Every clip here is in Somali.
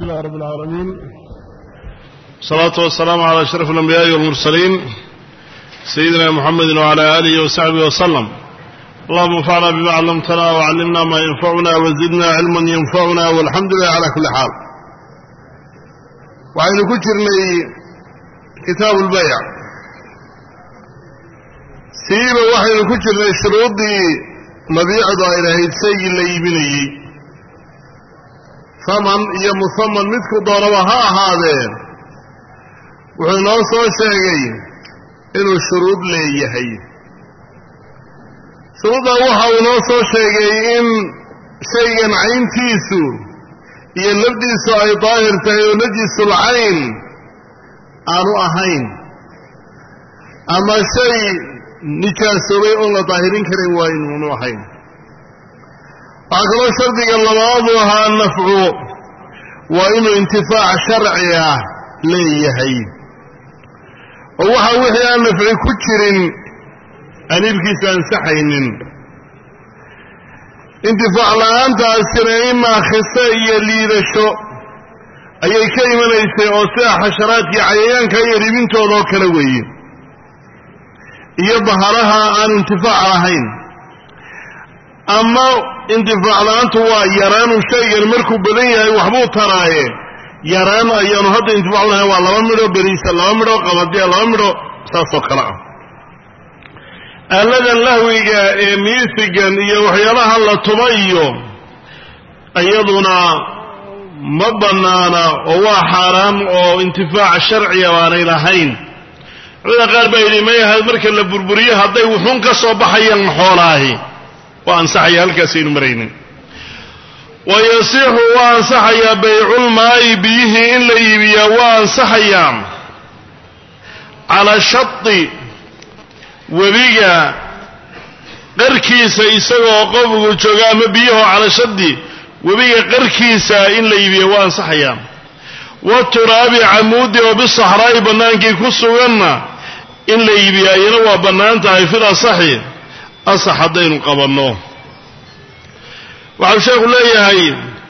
لله رب العالمين الصلاة والسلام على أشرف الأنبياء والمرسلين سيدنا محمد وعلى آله وصحبه وسلم اللهم انفعنا بما علمتنا وعلمنا ما ينفعنا وزدنا علما ينفعنا والحمد لله على كل حال وعين كترني كتاب البيع سيبا وحين كترني شروطي مبيعد إلى هيدسي اللي يبني saman iyo musaman midku doonaba ha ahaadeen wuxuu inoo soo sheegay inuu shuruud leeyahay shuruuddaa waxa uu inoo soo sheegay in shaygan cayntiisu iyo lafdiisu ay daahir tahay oo najisul cayn aanu ahayn ama shay nijaasoobay oon la daahirin karin waa inuunu ahayn waxaa kaloo shardiga labaadu ahaa nafcu waa inuu intifaac sharci ah leeyahay oo waxa wixii aan nafci ku jirin aan iibkiisa ansaxaynin intifaac la-aantaasina imaa khise iyo liidasho ayay ka imanaysay oo sida xasharaadkii cayayaanka iyo ribintoodoo kale weeye iyo bahalaha aan intifaac lahayn ama intifaac la-aantu waa yaraanu shaygan markuu badan yahay waxbuu taraaye yaraan ayaanu hadda intifaac lahayn waa laba midho beriisa laba midho qabadiya laba midho saasoo kale ah aaladan lahwiga ee miisigan iyo waxyaalaha la tuba iyo iyaduna ma bannaana oo waa xaaraam oo intifaac sharciga baanay lahayn culamada qaar baa yidhi mayaha marka la burburiyo hadday wuxuun ka soo baxayaan xoolaahi waa ansaxaya halkaasaynu maraynin wa yasixu waa ansaxayaa bayculmaa'i biyihii in la iibiyaa waa ansaxayaa calaa shadi webiga qarkiisa isagoo qofku jooga ama biyaho calaa shadi webiga qarkiisa in la iibiya waa ansaxayaa wa turaabi camuudi oo bisaxraa'i bannaankii ku suganna in la iibiyaa iyana waa bannaan tahay fil asaxi asax haddaynu qabanno waxau sheekhu leeyahay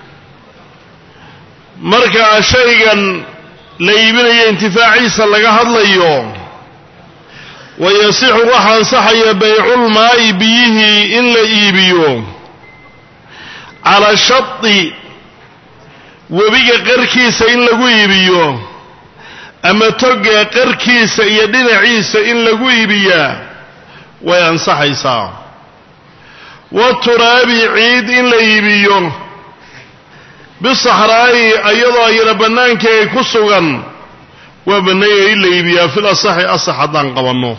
markaa shaygan la iibinayo intifaaciisa laga hadlayo wa yasixu waxa ansaxaya bayculmaa'i biyihii in la iibiyo calaa shadi webiga qarkiisa in lagu iibiyo ama toga qarkiisa iyo dhinaciisa in lagu iibiyaa way ansaxaysaa wa turaabi ciid in la iibiyo bisaxraa'i iyadoo ayana bannaankii ay ku sugan waa banneeya in la iibiyaa fil asaxi asax haddaan qabanno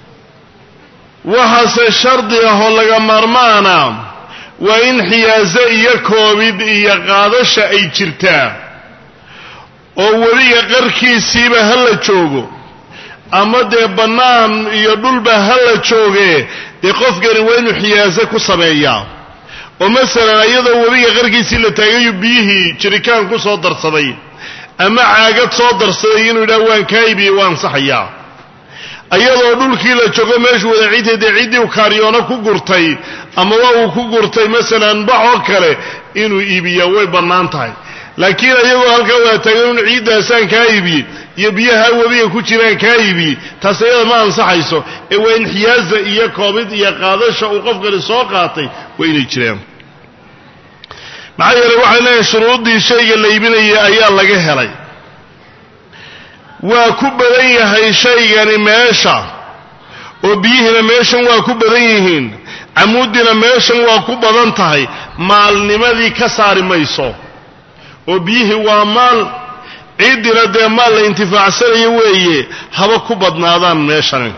waxaase shardi ah oo laga maarmaana waa in xiyaaso iyo koobid iyo qaadasha ay jirtaa oo webiga qarkiisiiba ha la joogo ama dee bannaan iyo dhulba ha la jooge dee qofkani waa inuu xiyaaso ku sameeyaa oo masalan iyadoo webiga qarkiisii la taagayu biyihii jirikaan ku soo darsaday ama caagad soo darsaday inuu yidhaha waan kaa iibiyey waa ansaxayaa iyadoo dhulkii la joogo meeshuu wada ciidtay dee ciddii u kaaryoona ku gurtay amaba uu ku gurtay masalan bax oo kale inuu iibiyaa way bannaan tahay laakiin iyagoo halkaa wada taagan inu ciiddaasaan kaa iibiyey iyo biyaha webiga ku jiraan kaa iibiyey taas iyada ma ansaxayso ee waa in xiyaaza iyo koobid iyo qaadasha uu qofkani soo qaatay waa inay jiraan maxaa yeelay waxay leeyahay shuruuddii shayga la iibinayay ayaa laga helay waa ku badan yahay shaygani meesha oo biyihiina meeshan waa ku badan yihiin camuuddina meeshan waa ku badan tahay maalnimadii ka saari mayso oo biyihii waa maal ciiddina dee maal la intifaacsanayo weeye haba ku badnaadaan meeshani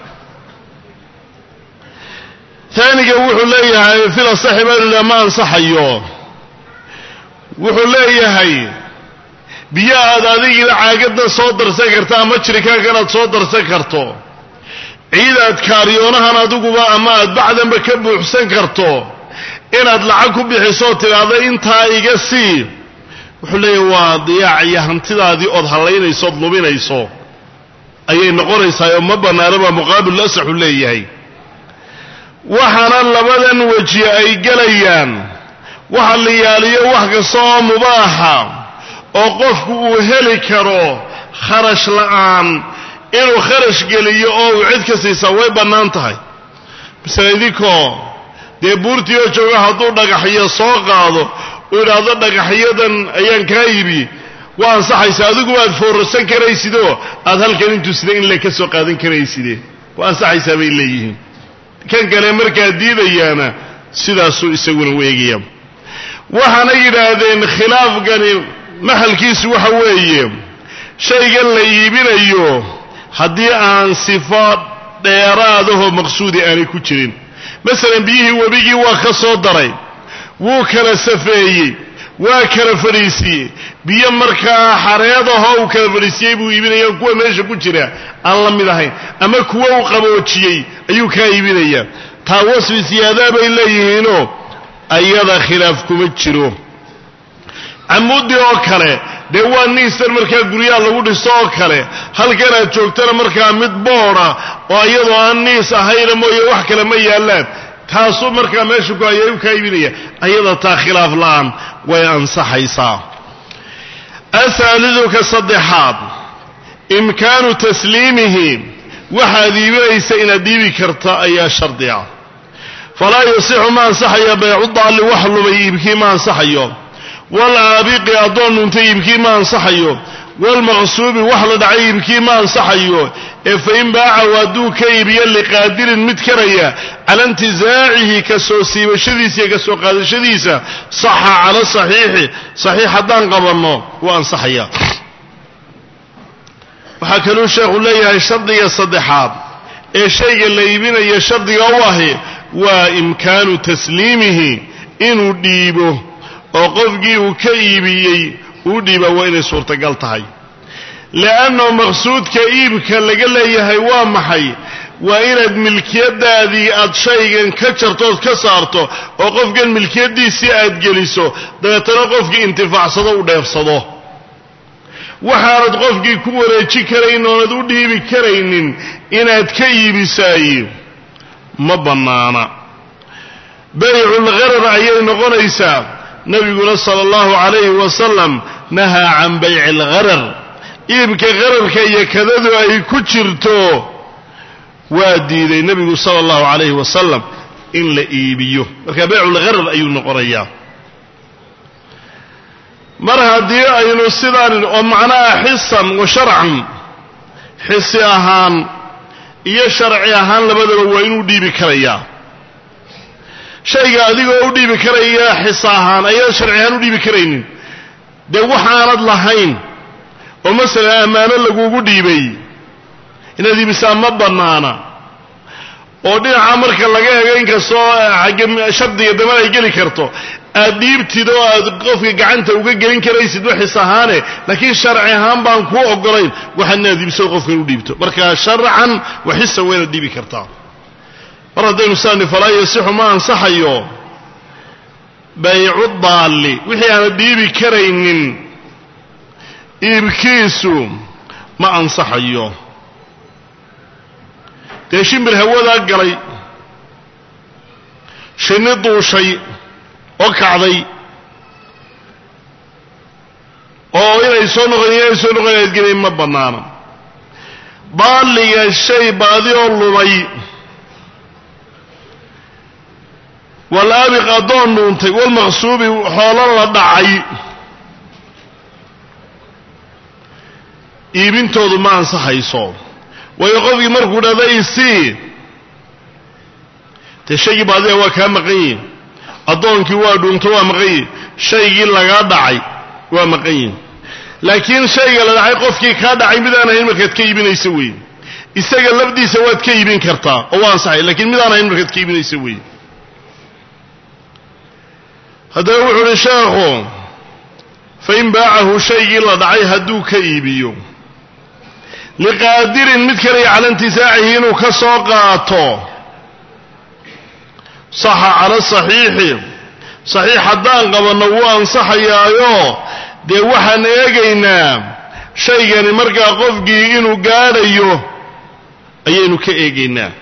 taaniga wuxuu leeyahay fil asaxi baynu ma ansaxayo wuxuu leeyahay biyo aad adigiina caagaddan soo darsan karta ama jirikaankan aad soo darsan karto ciid aad kaariyoonahan adiguba ama aad bacdanba ka buuxsan karto inaad lacag ku bixisooo tidhaahda intaa iga sii wuxuu leeyahay waa diyaac iyo hantidaadii ood hallaynayso ood lubinayso ayay noqonaysaa oo ma bannaana baa muqaabil asaxu leeyahay waxaana labadan weji ay gelayaan waxa la yaaliyo wax kasta oo mubaaxa oo qofku uu heli karo kharash la'aan inuu kharash geliyo oo uu cid ka siisaa way bannaan tahay masale idinkoo dee buurtii oo jooga hadduu dhagaxyo soo qaado uu idhaahdo dhagaxyadan ayaan kaa ibi waa ansaxaysa adigu aad foorarsan karaysidoo aad halkan intuu sida in le ka soo qaadan karayside waa ansaxaysaa bay leeyihiin kan kale markaa diidayaana sidaasuu isaguna weegaya waxaana yidhaahdeen khilaafkani maxalkiisu waxa weeye shaygan la iibinayo haddii aan sifo dheeraadahoo maqsuudi aanay ku jirin masalan biyihii webigii waa ka soo daray wuu kala safeeyey waa kala fadhiisiiyey biyo markaa xareedahoo uu kala fadhiisiyey buu iibinaya kuwa meesha ku jira aan la mid ahayn ama kuwa uu qaboojiyey ayuu kaa iibinayaa taa wasfi siyaadaa bay leeyihiinoo ayada khilaaf kuma jiro camuudi oo kale dee waa niistan markaa guryaha lagu dhisto oo kale halkan aad joogtana markaa mid booda oo iyadoo aan niis ahayna mooye wax kale ma yaallaan taasuu markaa meesha ku haya u kaa iibinaya ayada taa khilaaf la'aan way ansaxaysaa ahaalidu ka saddexaad imkaanu tasliimihi waxaad iibinaysa inaad iibi karta ayaa shardi ah falaa yasixu ma ansaxayo baycu daalli wax lumay iibkii ma ansaxayo walaabiqi addoon dhuntay iibkii ma ansaxayo walmaqsuubi wax la dhacay iibkii ma ansaxayo ee fain baacahu hadduu ka iibiyo liqaadirin mid karaya cala intizaacihi ka soo siibashadiisa iyo ka soo qaadashadiisa saxa cala saxiixi saxiix haddaan qabanno wuu ansaxaya waxaa kaluu sheekhu leeyahay shardiga saddexaad ee shayga la iibinayo shardiga u ahi waa imkaanu tasliimihi inuu dhiibo oo qofkii uu ka iibiyey uu dhiiba waa inay suurtagal tahay li'anno maqsuudka iibka laga leeyahay waa maxay waa inaad milkiyadaadii aad shaygan ka jartood ka saarto oo qofkan milkiyaddiisii aad geliso dabeetana qofkii intifaacsado u dheefsado waxaanad qofkii ku wareejin karayn oonad u dhiibi karaynin inaad ka iibisaay ma bannaana bayculgharar ayay noqonaysaa nebiguna sala allahu calayhi wasalam nahaa can bayci algharar iibka qararka iyo kadadu ay ku jirto waa diiday nebigu sala allahu calayhi wasalam in la iibiyo marka bayculgharar ayuu noqonayaa mar haddii aynu sidaan oo macnaha xisan wa sharcan xisi ahaan iyo sharci ahaan labadaba waa inuu dhiibi karayaa shayga adigoo u dhiibi karaya xis ahaan ayaan sharci ahaan u dhiibi karaynin dee waxaanad lahayn oo masalan ammaano lagugu dhiibay inaad iibisaa ma bannaana oo dhinaca marka laga ego inkastoo agge shardiga daman ay geli karto aad dhiibtid oo aad qofka gacanta uga gelin karaysid waxis ahaane laakiin sharci ahaan baan kuu ogolayn waxaad inaad iibsado qofkan u dhiibto marka sharcan waxisan waa inaad dhiibi kartaa mar haddaynu saani falaa yasixu ma ansaxayo baycu daalli wixii aanad dhiibi karaynin iibkiisu ma ansaxayo dee shimbir hawadaa galay shinni duushay oo kacday oo inay soo noqon inay soo noqon inaad gelin ma bannaana daalliga shay baadi oo lumay walaabiq addoon dhuuntay walmaqsuubi xoolo la dhacay iibintoodu ma ansaxayso waayo qofkii markuu dhahda isii dee shaygii baadiga waa kaa maqan yihin addoonkii waa dhuunto waa maqan yihin shaygii lagaa dhacay waa maqan yihin laakiin shayga la dhacay qofkii kaa dhacay midaan ahayn markaad ka iibinaysa weeye isaga lafdiisa waad ka iibin kartaa oo waa ansaxay lakiin midaan ahayn markaad ka iibinaysa weeye haddaba wuxu uhi sheekhu fain baacahu shaygii la dhacay hadduu ka iibiyo liqaadirin mid kalaya cala intisaacihi inuu ka soo qaato saxa cala saxiixi saxiix haddaan qabanno wuu ansaxayaayo dee waxaan eegaynaa shaygani markaa qofkii inuu gaadhayo ayaynu ka eegaynaa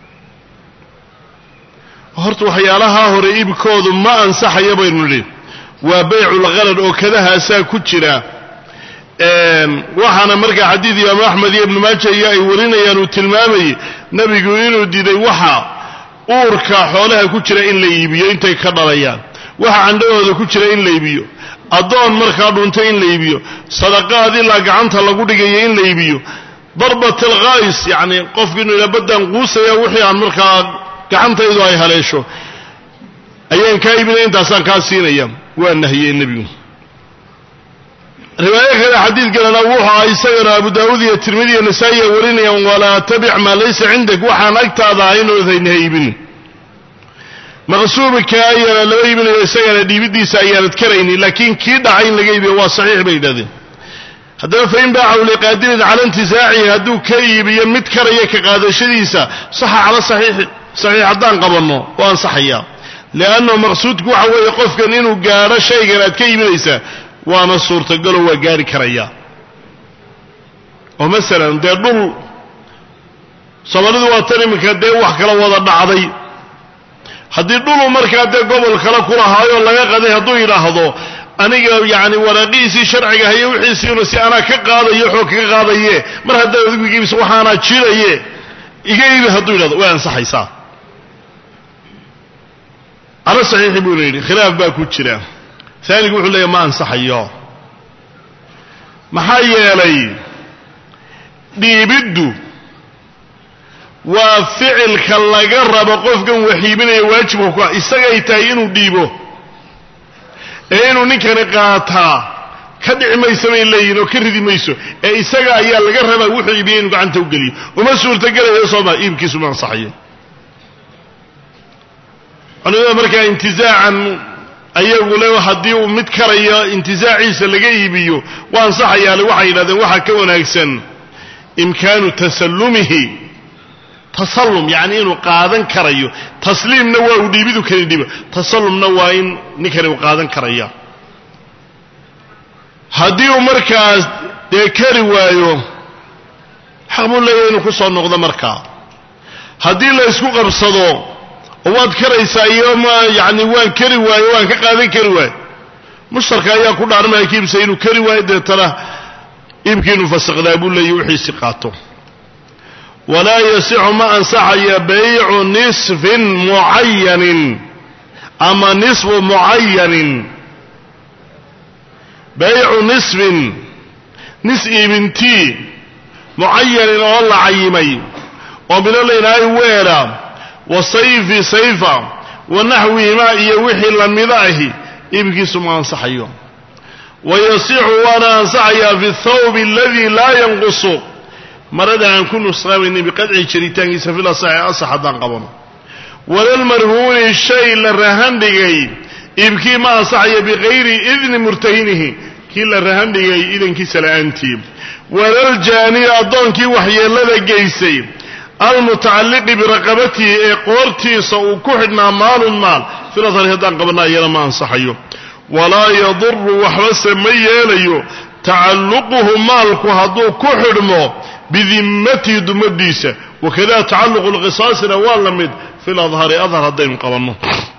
horta waxyaalahaa hore iibkoodu ma ansaxaya baynu nidhi waa bayculqalad oo kadahaasaa ku jira waxaana markaa xadiid imaamu axmed iyo ibnu maaja iyo ay warinayaan uu tilmaamayey nebigu inuu diiday waxa uurka xoolaha ku jira in la iibiyo intay ka dhalayaan waxa candhahooda ku jira in la iibiyo addoon markaa dhuntay in la iibiyo sadaqaad ilaa gacanta lagu dhigayo in la iibiyo darbat alkhays yacni qofku inuu ila baddaan quusaya wixii aan markaa gacantaydu ay haleesho ayaan kaa iibinaya intaasaan kaa siinaya waa nahiyey nebigu riwaayo kale xadiid kalena wuxuu aha isagana abu daawuud iyo tirmidi iyo nasaa-iya warinayaan walaa tabic maa laysa cindak waxaan agtaada ahaynoodaynha iibin maqsuubka ayaana lama iibinayo isagana dhiibidiisa ayaanad karaynin laakiin kii dhacay in laga iibiyo waa saxiix bay yidhahdeen haddaba fain baacahu liqaadirin cala intizaacihi hadduu ka iibiyo mid karaya ka qaadashadiisa saxa cala saxiixi saxiix haddaan qabanno waa ansaxayaa liannahu maqsuudku waxa weeye qofkan inuu gaadho shaygan aad ka iibinaysaa waana suurtagalo waa gaari karaya oo masalan dee dhul soomaalidu waa tan iminka dee wax kala wada dhacday haddii dhulu markaa dee gobol kale kulahaayoo laga qaday hadduu yidhaahdo aniga yacni waraaqihiisii sharciga haye wixiisiina si anaa ka qaadayo xoog kaga qaadaye mar haddaad adigu iga iibisa waxaanaa jiraye iga iibi hadduu yidhahdo way ansaxaysaa cala saxiixi buuna yidhi khilaaf baa ku jira aanigu wuxuu leeyahy ma ansaxayo maxaa yeelay dhiibiddu waa ficilka laga rabo qofkan waxiibinaya waajibka ku ah isagay tahay inuu dhiibo ee inuu ninkani qaataa ka dhici mayso bay leeyihin oo ka ridi mayso ee isaga ayaa laga rabaa wuxuu iibiyey inuu gacanta u geliyo uma suurtagelayo sooma iibkiisu ma ansaxayo culimada markaa intizaacan ayagu le haddii uu mid karayo intizaaciisa laga iibiyo waa ansaxayaale waxay yidhahdeen waxaa ka wanaagsan imkaanu tasallumihi tasallum yacni inuu qaadan karayo tasliimna waa uu dhiibidu kani dhibo tasallumna waa in ninkani uu qaadan karaya haddii uu markaas dee kari waayo xaq buu leeyahay inuu ku soo noqdo markaa haddii la ysku qabsado oo waad karaysaa iyo ma yacni waan kari waayo waan ka qaadan kari waayo mushtarka ayaa ku dhaarmaya kiibsa inuu kari waayo deetana iibkii inuu fasaqdaa buu leeyahy wixiisi qaato walaa yasixu ma ansaxaya baycu nisfin mucayanin ama nisfu mucayanin baycu nisfin nis iibintii mucayanin oo la cayimay oo mino laydhaahay weedha wa sayfi sayfa wa naxwihimaa iyo wixii lamida ahi iibkiisu ma ansaxayo wa yasixu waana ansaxayaa fi thawbi aladii laa yanqusu marada aan ku nusqaamaynin biqadci jiritaankiisa fil asaxi asax haddaan qabano walalmarhuuni shay la rahan dhigay iibkii ma ansaxayo bikayri idni murtahinihi kii la rahan dhigay idankiisa la'aantii walaljaani addoonkii waxyeellada geysay almutacalliqi biraqabatihi ee qoortiisa uu ku xidhnaa maalun maal filasari haddaan qabana iyana ma ansaxayo walaa yaduru waxbase ma yeelayo tacalluquhu maalku hadduu ku xidhmo bidimmatihi dumadiisa wakada tacalluqu lqisaasina waa la mid fi ladhari adhar haddaynu qabanno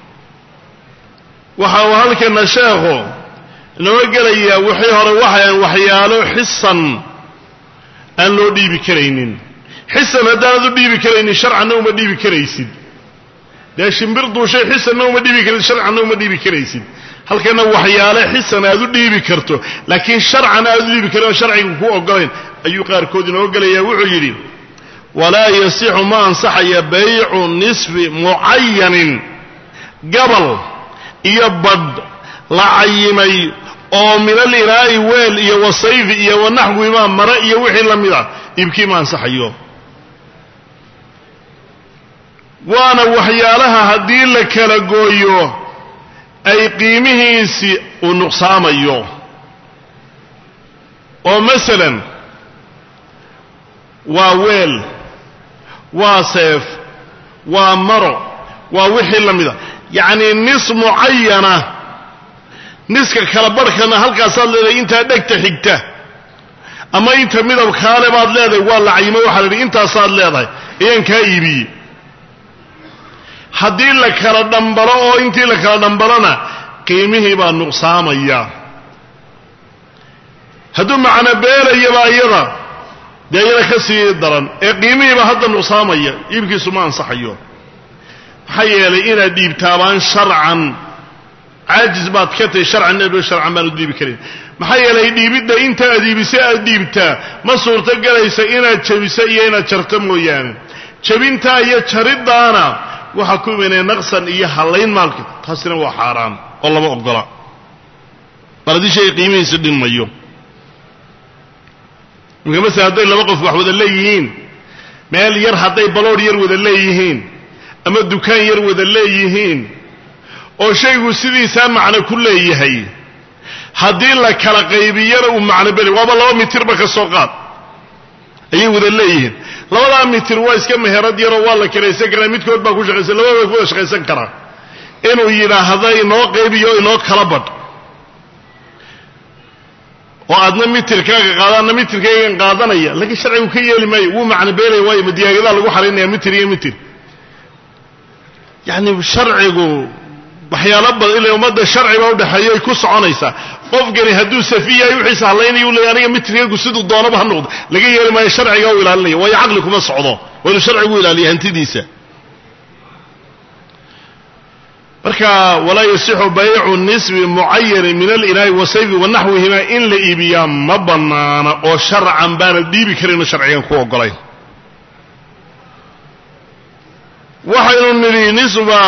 waxa uu halkana sheekhu inoo gelayaa wixii hore waxayan waxyaalo xisan aan loo dhiibi karaynin xisan haddaanad u dhiibi karaynin sharcanna uma dhiibi karaysid dee shimbir duushay xisanna uma dhiibi karaysid sharcanna uma dhiibi karaysid halkana waxyaale xisan aad u dhiibi karto laakiin sharcan aad u dhiibi karin oo sharciga ku ogolayn ayuu qaarkood inoo gelayaa wuxuu yidhi walaa yasixu ma ansaxaya baycu nisfi mucayanin gabal iyo badh la cayimay oo min alinaa'i weel iyo wasayfi iyo wanaxwimaa mare iyo wixii la mid ah iibkii ma ansaxayo waana waxyaalaha haddii la kala gooyo ay qiimihiisii uu nuqsaamayo oo masalan waa weel waa seef waa maro waa wixii la mida yacnii nis mucayana niska kala barhkana halkaasaad leedahay intaa dhegta xigta ama inta midabkaale baad leedahay waa la cayimo waxaa la idhi intaasaad leedahay ayaan kaa iibiyey haddii la kala dhambalo oo intii la kala dhambalona qiimihii baa nuqsaamaya hadduu macno beelayaba iyada dee iyada ka sii daran ee qiimihiiba hadda nuqsaamaya iibkiisu ma ansaxayo maxaa yeelay inaad dhiibtaabaan sharcan caajis baad ka tahay sharcan ebo sharcan baanu dhiibi karin maxaa yeelay dhiibidda inta aad iibisa aad dhiibtaa ma suurto galaysa inaad jabisa iyo inaad jarto mooyaane jabintaa iyo jariddaana waxaa ku imanaya naqsan iyo hallayn maalka taasina waa xaaraan oo lama ogola bal haddii shay qiimihiisa dhinmayo imka masala hadday laba qof wax wada leeyihiin meel yar hadday baloodh yar wada leeyihiin ama dukaan yar wada leeyihiin oo shaygu sidiisaa macno ku leeyahay haddii la kala qaybiyana uu macno beli waaba laba mitirba ka soo qaad ayay wada leeyihiin labadaa mitir waa iska meherad yaroo waa la kiraysan karaa midkood baa ku shaqaysan labada ku wada shaqaysan karaa inuu yidhaahda inoo qaybiyo inoo kala badh oo aadna mitirkaaga qaadaadna mitirkaygan qaadanaya laakiin sharcigu ka yeeli maayo wuu macno beelaya waayo madiyaagadaa lagu xaraynaya mitir iyo mitir yacni sharcigu waxyaalo badan ila ummadda sharci baa udhexeeya ay ku soconaysaa qofkani hadduu safi yahay wixiisa hadlaynaya u leeya aniga mitirkaygu siduu doonaba ha noqdo laga yeeli maayo sharciga u ilaalinaya waayo caqli kuma socdo waa inuu sharcigu ilaaliya hantidiisa marka walaa yasixu baycu nisbi mucayanin min alinaa'i wasayfi wanaxwihima in la iibiyaa ma bannaana oo sharcan baana dhiibi karinoo sharcigan ku ogolayn waxaynu nidhi nisba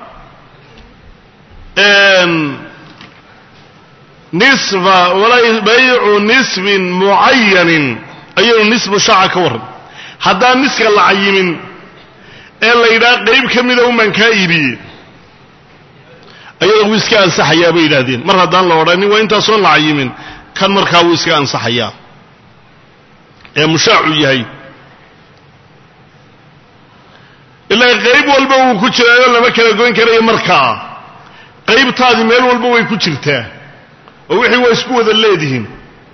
nisba walaa baycu nisbin mucayanin ayaynu nisbu shaaca ka warran haddaan niska la cayimin ee la yidhaha qayb ka mida umaan kaa iibiyey ayada wuu iska ansaxayaa bay yidhaahdeen mar haddaan la odhanin waa intaasoon la cayimin kan markaa wuu iska ansaxayaa ee mushaacu yahay ilaa qayb walba wuu ku jiraayo lama kala goyn karayo markaa qaybtaadii meel walba way ku jirtaa oo wixii waa isku wada leedihiin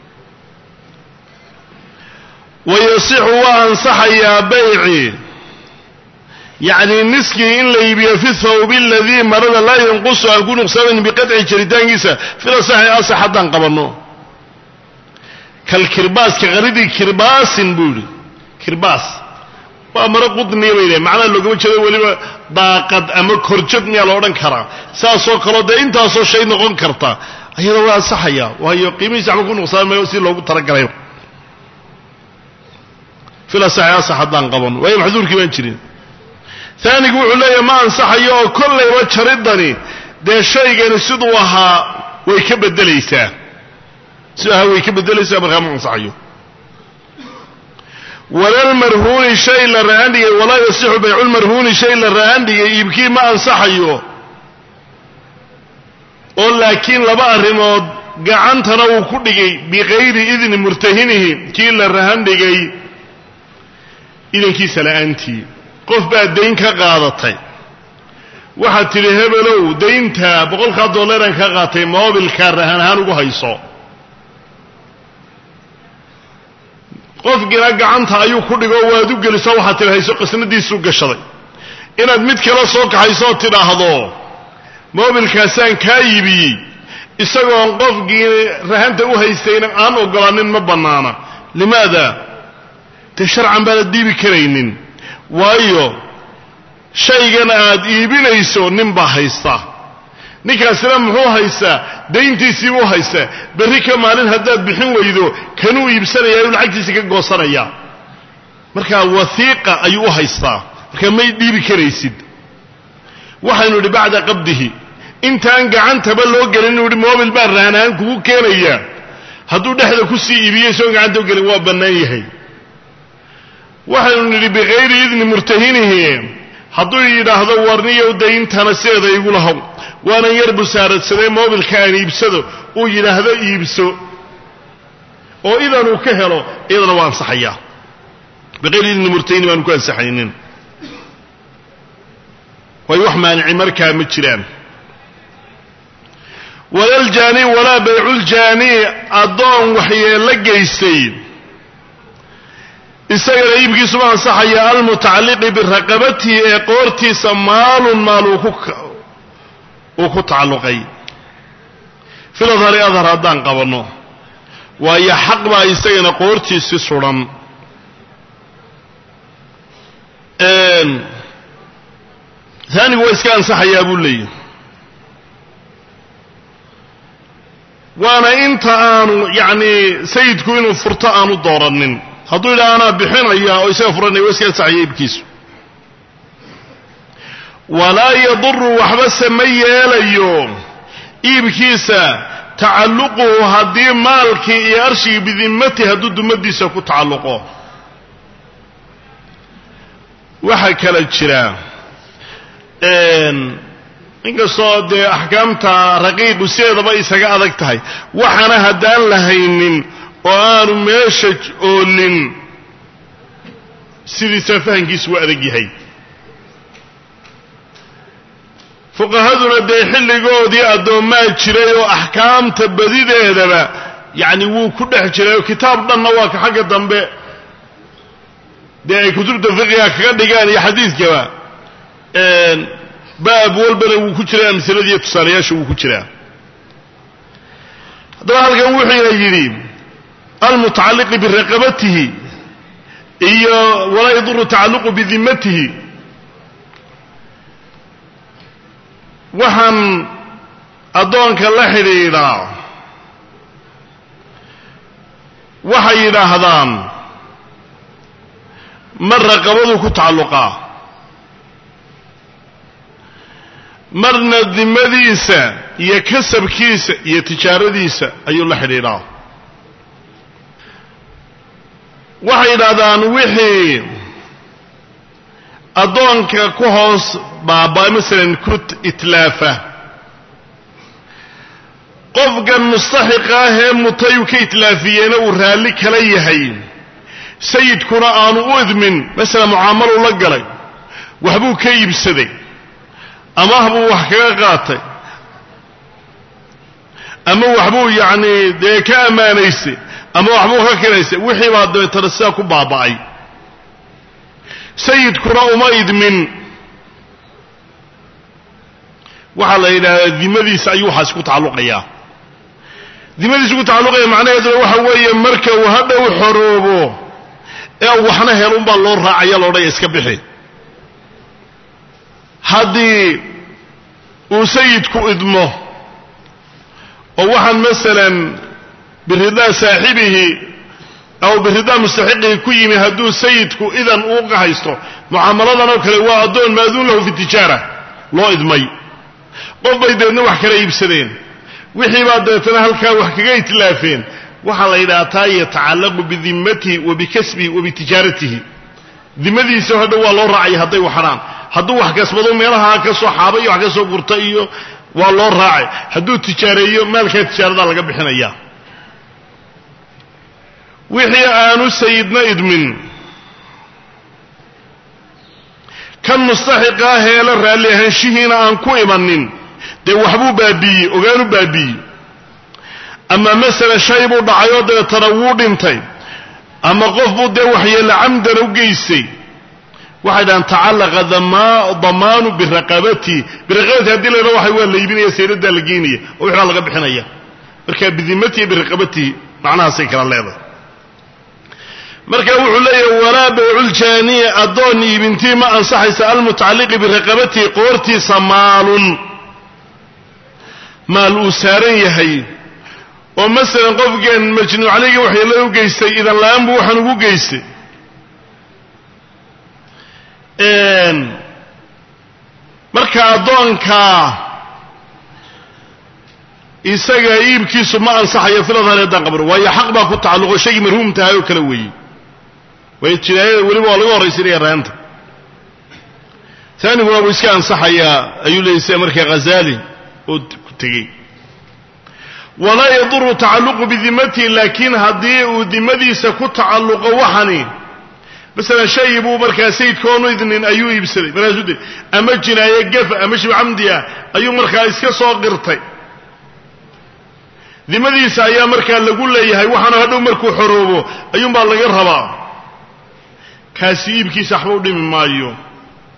wayasixu waa ansaxayaa bayci yacni niskii in la iibiyo fi thawbi aladii marada laa yanqusu aan ku nuqsaamin biqadci jaritaankiisa fila saxi asax haddaan qabanno kalkirbaaska qaridii kirbaasin buu yidhi kirbaas waa maro qudniya bay dhahen macnaha loogama jeedo weliba daaqad ama korjad miyaa la odhan karaa saasoo kaleo dee intaasoo shay noqon karta ayada waa ansaxaya waayo qiimihiisa waxba ku nuqsaami maayo si loogu talagalay fila saxi asax haddaan qabanno waayo maxduurkii baan jirin taanigu wuxuu leeyahay ma ansaxayo oo kollayba jaridani dee shaygani siduu ahaa way ka beddelaysaa siduu ahaa way ka beddelaysaa markaa ma ansaxayo walalmarhuuni shay la rahan dhigay walaa yasixu bayculmarhuuni shay la rahan dhigay iibkii ma ansaxayo oo laakiin laba arrimood gacantana uu ku dhigay bikayri idni murtahinihi kii la rahan dhigay idankiisa la'aantii qof baad dayn ka qaadatay waxaad tidhi hebelow daynta boqolkaa dollaraan ka qaatay moobilkaa rahan ahaan ugu hayso qofkiina gacanta ayuu ku dhigo waad u geliso waxaad tidhi hayso qasnadiisuu gashaday inaad mid kale soo kaxaysooo tidhaahdo moobilkaasaan kaa iibiyey isagoon qofkii rahanta u haystayna aan ogolaanin ma bannaana limaada dee sharcan baanad dhiibi karaynin waayo shaygan aad iibinayso nin baa haysta ninkaasina muxuu haystaa dayntiisiibuu haystaa berri ka maalin haddaad bixin weydo kanuu iibsanayaa inu lacagtiisa ka goosanaya markaa wasiiqa ayuu u haystaa markaa may dhiibi karaysid waxaynu idhi bacda qabdihi intaan gacantaba loo gelin inuu ihi moobil baan raanahaan kugu keenayaa hadduu dhexda ku sii iibiyey soon gacanta u gelin waa bannaan yahay waxaynu nidhi bikayri idni murtahinihi hadduu yidhaahdo warniyow dayntana sideeda igu lahow waanan yar busaaradsaday moobilka aan iibsado uu yidhaahdo iibso oo idan uu ka helo iyadana waa ansaxayaa biqayri idni murtahini baanu ku ansaxaynin waayo wax maanici markaa ma jiraan walaljaani walaa bayculjaani addoon waxyeello geystay isagana iibkiisuma ansaxaya almutacalliqi biraqabatihi ee qoortiisa maalun maal uu ku tacalluqay filadhari adhar haddaan qabanno waayo xaq baa isagana qoortiisi sudan taanigu waa iska ansaxayaa buu leeyahy waana inta aanu yacni sayidku inuu furto aanu dooranin hadduu yidhaha anaa bixinaya oo isaga furanaya waa iska ansaxaya iibkiisu walaa yaduru waxbase ma yeelayo iibkiisa tacalluquhu haddii maalkii iyo arshigii bidimmati hadduu dumadiisa ku tacalluqo waxaa kala jira inkastoo dee axkaamta raqiiqu sideedaba isaga adag tahay waxaana haddaan lahaynin oo aanu meesha oolin sidiisa fahankiisu waa adag yahay fuqahaduna dee xilligoodii addoommaa jiray oo axkaamta badideedaba yacni wuu ku dhex jiray oo kitaab dhanna waa ka xagga dambe dee ay kutubta fiqiga kaga dhigaan iyo xadiidkaba baab walbana wuu ku jiraa amsiladiiyo tusaalayaasha wuu ku jiraa haddaba halkan wuxuuna yidhi almutacalliqi biraqabatihi iyo walaa yaduru tacalluqu bidimatihi waxaan addoonka la xidhiidhaa waxay yidhaahdaan mar raqabadu ku tacalluqaa marna dimadiisa iyo kasabkiisa iyo tijaaradiisa ayuu la xidhiidhaa waxay yidhaahdaan wixii addoonka ku hoos baaba masalan ku itlaafa qofkan mustaxiqa ah ee mutay uu ka itlaafiyeyna uu raalli kala yahay sayidkuna aanu u idmin masalan mucaamaluu la galay waxbuu ka iibsaday ama buu wax kaga qaatay ama waxbuu yacni dee ka ammaanaysay ama waxbuu ka kinaysay wixii baa dabeetana sidaa ku baaba'ay sayidkuna uma idmin waxaa la yidhahdaa dimadiisa ayuu waxaasi ku tacalluqayaa dimadiisa ku tacalluqaya macnaheeduna waxa weeye marka uu hadhow xoroobo ee waxna helunbaa loo raacaya loodhaya iska bixi haddii uu sayidku idmo oo waxaan masalan biridaa saaxibihi aw biridaa mustaxiqihi ku yimi hadduu sayidku idan uu haysto mucaamaladan oo kale waa addoon maaduun lahu fi tijaara loo idmay qof bay deedna wax kala iibsadeen wixii baa dabeetana halkaa wax kaga itlaafeen waxaa la yidhaha taa yatacallaqu bidimatihi wa bikasbihi wa bitijaaratihi dimadiisa hadhow waa loo raacaya hadday waxadhaan hadduu wax kasbado meelaha ka soo xaaba iyo wax ka soo gurta iyo waa loo raacay hadduu tijaareeyo maalkaa tijaaradaa laga bixinaya wixii aanu sayidna idmin kan mustaxiqa ah heela raalli ahaanshihiina aan ku imanin dee waxbuu baabiiyey ogaanu baabiiyey ama masala shay buu dhacay oo dabeetana wuu dhintay ama qof buu dee waxyeella camdan u geystay waxay dhahaan tacallaqa damaanu biraqabatihi biraqabatihi hadii la yidhaha waxa waa la iibinaya sayradaa la geynaya oo wixbaa laga bixinaya marka bidimatihi biraqabatihi macnahaasay kala leedahay marka wuxuu leeyahay walaa bayculjaaniya addoon iibintii ma ansaxaysa almutacalliqi biraqabatihi qoortiisa maalun maal uu saaran yahay oo masalan qofkan majnuuc calayga waxyeella u geystay idan la-aan buu waxaan ugu geystay marka addoonkaa isaga iibkiisu ma ansaxayo filadhan haddaan qabno waayo xaq baa ku tacalluqo shaygii marhuum tahay oo kale weeye waayo jinaayada weliba waa laga horraysinaya raanta taaniguna wuu iska ansaxayaa ayuu leeyay sida markaa ghazaali oo ku tegey walaa yaduru tacalluqu bidimatihi laakiin haddii uu dimadiisa ku tacalluqo waxani masalan shay buu markaa sayidkoonu idnin ayuu iibsaday markaasuu de ama jinaaye gafa ama shib camdi ah ayuu markaa iska soo qirtay dimadiisa ayaa markaa lagu leeyahay waxaana hadhow markuu xoroobo ayuunbaa laga rabaa kaasi iibkiisa waxba u dhimi maayo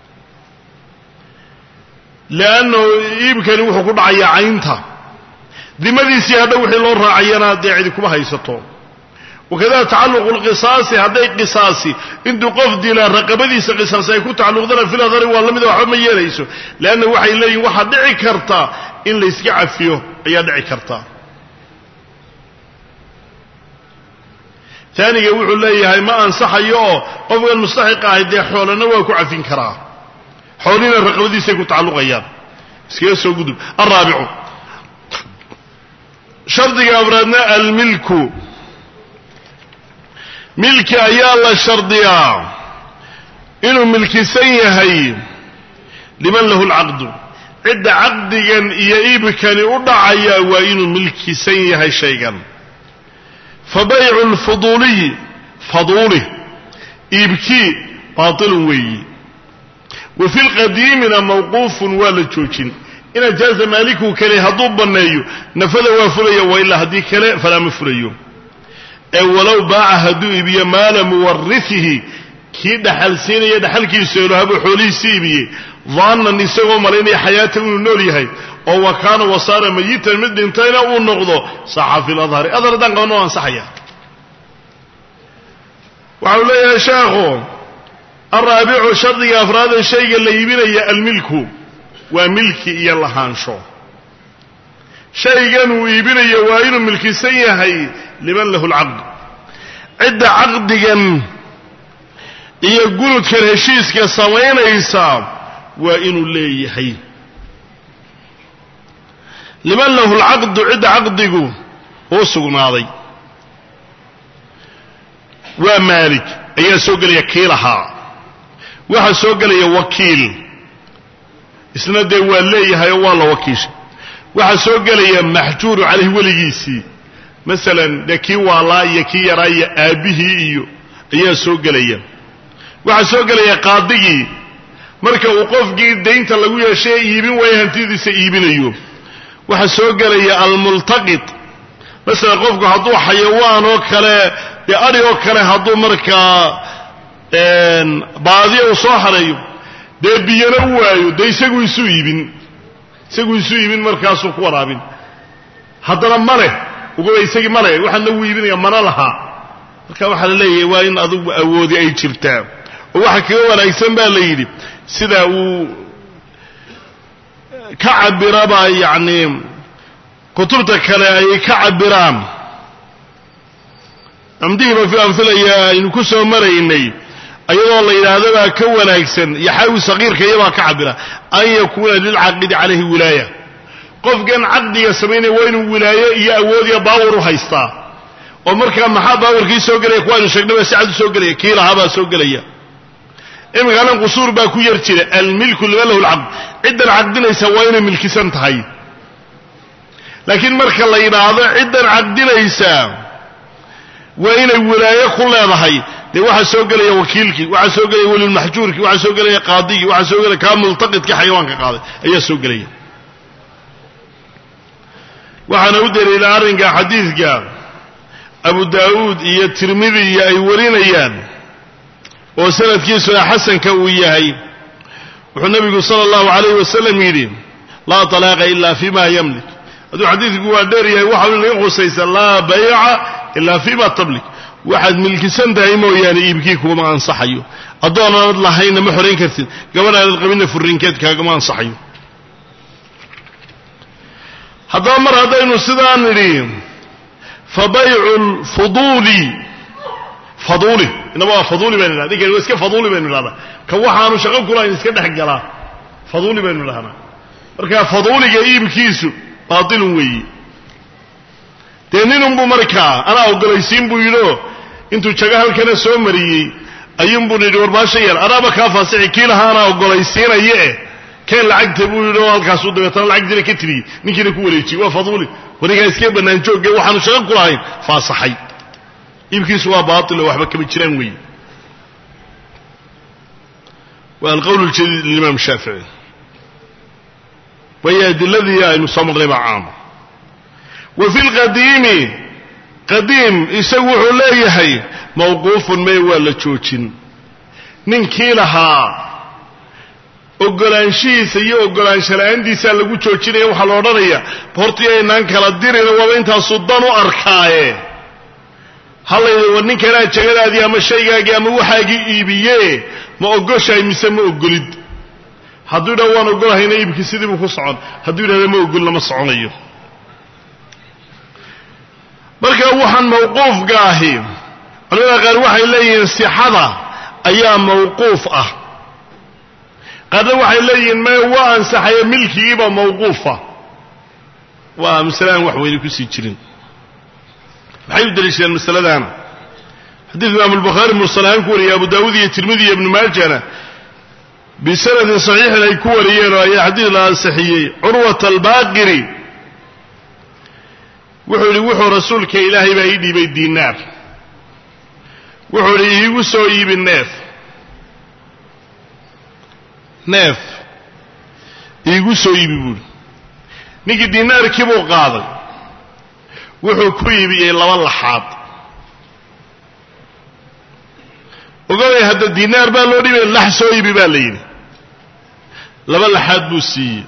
leannahu iibkani wuxuu ku dhacayaa caynta dimadiisii hadha wixii loo raacayana dee cidi kuma haysato wakadalika tacalluqu lqisaasi hadday qisaasi intuu qof dilaa raqabadiisa qisaasi ay ku tacalluqdana fil adari waa lamida waxba ma yeelayso leanna waxay leeyihin waxaa dhici karta in layska cafiyo ayaa dhici karta taaniga wuxuu leeyahay ma ansaxayo oo qofkan mustaxiq ahay dee xoolana waa ku cafin karaa xoolina raqabadiisay ku tacalluqayaan iskaga soo gudub alraabicu shardiga afraadna almilku milki ayaa la shardiyaa inuu milkisan yahay liman lahu lcaqdu cidda caqdigan iyo iibkani u dhacaya waa inuu milkisan yahay shaygan fa baycu lfuduuliyi faduulih iibkii baatilun weeyi wa fi lqadiimina mawquufun waa la joojin in ajaaza maaliku kale hadduu banneeyo nafada waa fulaya wa ilaa haddii kale falaa ma fulayo ee walow baaca hadduu iibiyo maala muwarisihi kii dhaxal siinaya dhaxalkiisu elohabuu xoolihiisi iibiyey daanan isagoo malaynaya xayaata inuu nool yahay oo wa kaana wasaara mayitan mid dhintayna uu noqdo saxa fi ladhari adar haddaan qabano o ansaxaya waxau leeyahay sheekhu alraabicu shardiga afraada shayga la iibinaya almilku waa milki iyo lahaansho shaygan uu iibinayo waa inuu milkisan yahay liman lahu lcaqd cidda caqdigan iyo gunudkan heshiiska samaynaysa waa inuu leeyahay liman lahu lcaqdu cidda caqdigu uu sugnaaday waa maalik ayaa soo gelaya kiilahaa waxaa soo gelaya wakiil isna dee waa leeyahay oo waa la wakiishay waxaa soo gelaya maxjuuru caleyh weligiisii masalan dee kii waalaa iyo kii yaraa iyo aabbihii iyo ayaa soo gelaya waxaa soo gelaya qaadigii marka uu qofkii daynta lagu yeeshay ee iibin waayo hantidiisa iibinayo waxaa soo gelaya almultaqid masalan qofku hadduu xayawaan oo kale dee adhi oo kale hadduu markaa baadiya uu soo hareeyo dee biyana u waayo dee isagu isu iibin isagu isu iibin markaasuu ku waraabin haddana maleh uguba isagii maleh waxaana wuu iibinaya mana laha marka waxaa la leeyahay waa in adugu awoodi ay jirtaa oo waxa kaga wanaagsan baa la yidhi sida uu ka cabiraba yacni kutubta kale ay ka cabiraan amdihiiba fi amhilaya aynu ku soo maraynay ayadoo la yidhaahdo baa ka wanaagsan yaxaawi sagiirka iyabaa ka cabira an yakuuna lilcaqidi calayhi wilaaya qofkan caqdiga samaynaya waa inuu wilaayo iyo awoodiya baawar u haystaa oo markaa maxaa baawarkii soo gelaya kuwaaynu sheegnaba si cad u soo gelaya kii lahaabaa soo gelaya imikanan qusuur baa ku yar jira almilku liman lahu lcaqd ciddan caqdinaysa waa inay milkisan tahay laakiin marka la yidhaahdo ciddan caqdinaysa waa inay wilaayo ku leedahay dee waxaa soo gelaya wakiilkii waxaa soo gelaya welilmaxjuurkii waxaa soo gelaya qaadigii waxaa soo gelaya kaa multaqidkii xayawaanka qaaday ayaa soo gelaya waxaana u daliila arrinka xadiidka abu daa'uud iyo tirmidi iyo ay warinayaan oo sanadkiisuna xasanka uu yahay wuxuu nabigu sala allahu alayh wasalam yidhi laa talaaqa ila fima yamlik hadduu xadiidku waa dheer yahay waxa laga khusaysa laa bayca ila fima tamlik waxaad milkisan tahay mooyaane iibkii kuma ansaxayo addoonaanad lahaynna ma xorayn kartid gabadhaanad qabinna furrinkeed kaagama ansaxayo haddaba mar haddaynu sidaa nidhi fa baycu lfuduuli faduuli inaba waa faduuli baynu idhahda ninkan waa iska faduuli baynu idhahdaa ka waxaanu shaqo kulahayn iska dhex galaa faduuli baynu idhahnaa marka faduuliga iibkiisu baatilun weeyi dee ninunbuu markaa anaa ogolaysiin buu yidhio intuu jago halkana soo mariyey ayuunbuu nidhi warbaasha yar anaaba kaa faasixi kii lahaa anaa ogolaysiinaye eh keen lacagta buu yidhi oo halkaasuu dabeetana lacagtiina ka tiriyey ninkiina ku wareejiyey waa faduuli wanigaa iskee bannaan joogge waxaanu shaqo ku lahayn faasaxay iibkiisu waa baatil oo waxba kama jiraan weeye waa alqowl ljadiid limaam shaafici waayo adiladii aynu soo marnay baa caama wa fi lqadiimi qadiim isagu wuxuu leeyahay mawquufun may waa la joojin ninkii lahaa ogolaanshihiisa iyo ogolaansho la-aantiisaa lagu joojinaya waxaa la odhanaya hortii aynaan kala dirina waaba intaasuu dan u arkaaye halayda war ninkanaa jegadaadii ama shaygaagii ama waxaagii iibiye ma ogoshahay mise ma ogolid hadduu yidhahdo waan ogolahayna iibkii sidiibuu ku socon hadduu yidhahdo ma ogol lama soconayo marka waxaan mawquufka ahi culamada qaar waxay leeyihiin sixada ayaa mawquuf ah qaarna waxay leeyihiin me waa ansaxaye milkigiiba mawquufa waa masale aan wax weyne kusii jirin maxay u daliishadeen masaladaana xadiidku imaam albukhaari mursal ahaan ku wariyay abu daawuud iyo tirmidi iyo ibnu maajana bisanadin saxiixin ay ku wariyeen oo ayaa xadiid la ansixiyey curwat albaaqiri wuxuu yihi wuxuu rasuulka ilaahay baa ii dhiibay diinaar wuxuu idhi iigu soo iibi neef neef iigu soo iibi buuhi ninkii diinaarkii buu qaaday wuxuu ku iibiyey laba laxaad ogaday hadda diinaar baa loo dhibay lax soo iibi baa la yidhi laba laxaad buu siiyey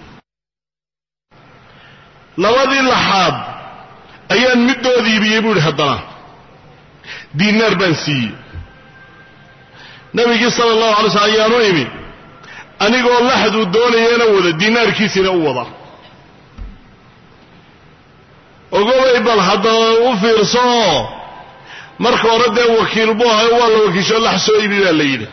labadii laxaad ayaan middood iibiyey buu ihi haddana diinaar baan siiyey nabigii sala allahu alay slm ayaanu imi anigoo laxduu doonayana wada diinaarkiisina u wada ogobay bal haddaba u fiirsooo marka hore dee wakiil buu ahayo waa la wakiisho lax soo iibi baa la yidhi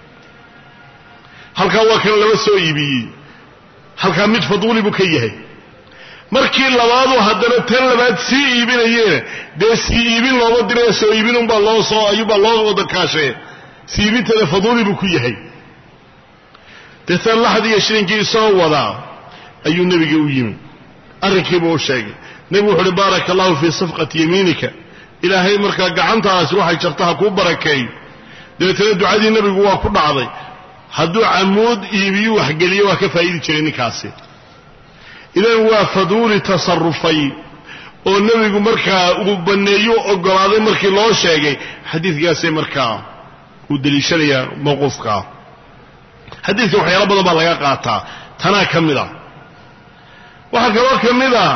halkaa waa kan laba soo iibiyey halkaa mid faduuli buu ka yahay markii labaadu haddana tan labaad sii iibinayeena dee sii iibin looma diraya soo iibin unbaa loo soo ayuubaa loo wada kaashee sii iibinteeda faduuli buu ku yahay dee tan laxdii iyo shilinkii soo wadaa ayuu nebiga u yimi arrinkiibuu u sheegay nebigu wuxu uhi baaraka allahu fii safqati yamiinika ilaahay markaa gacantaasi waxay jarta ha kuu barakeey dabeetana ducadii nebigu waa ku dhacday hadduu camuud iibiyu waxgeliyo waa ka faa'idi jiray ninkaasi idan waa faduuli tasarufay oo nebigu markaa uu banneeyu ogolaaday markii loo sheegay xadiidkaasay markaa uu deliishanayaa mawquufkaa xadiidka waxyaalo badan baa laga qaataa tanaa ka mid a waxaa kaloo ka mid a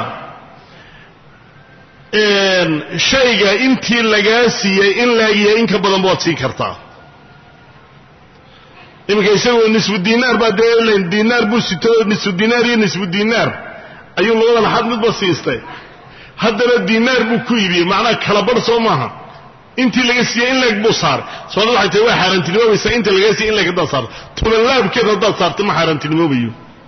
shayga intii lagaa siiyey in laagiya in ka badanba waad siin kartaa iminka isagoo nisfu dinaar baa dee dinaar buu sito nisfu dinaar iyo nisfu dinaar ayuu labada laxaad midba siistay haddana dinaar buu ku iibiyey macnaha kala bar soo maaha intii laga siiyey in leeg buu saaray soona waxay tahay waa xaaraantinimoobaysaa inta lagaa siiyey in leeg haddaad saarto tubanlaabkeed haddaad saarta ma xaaraantinimoobayo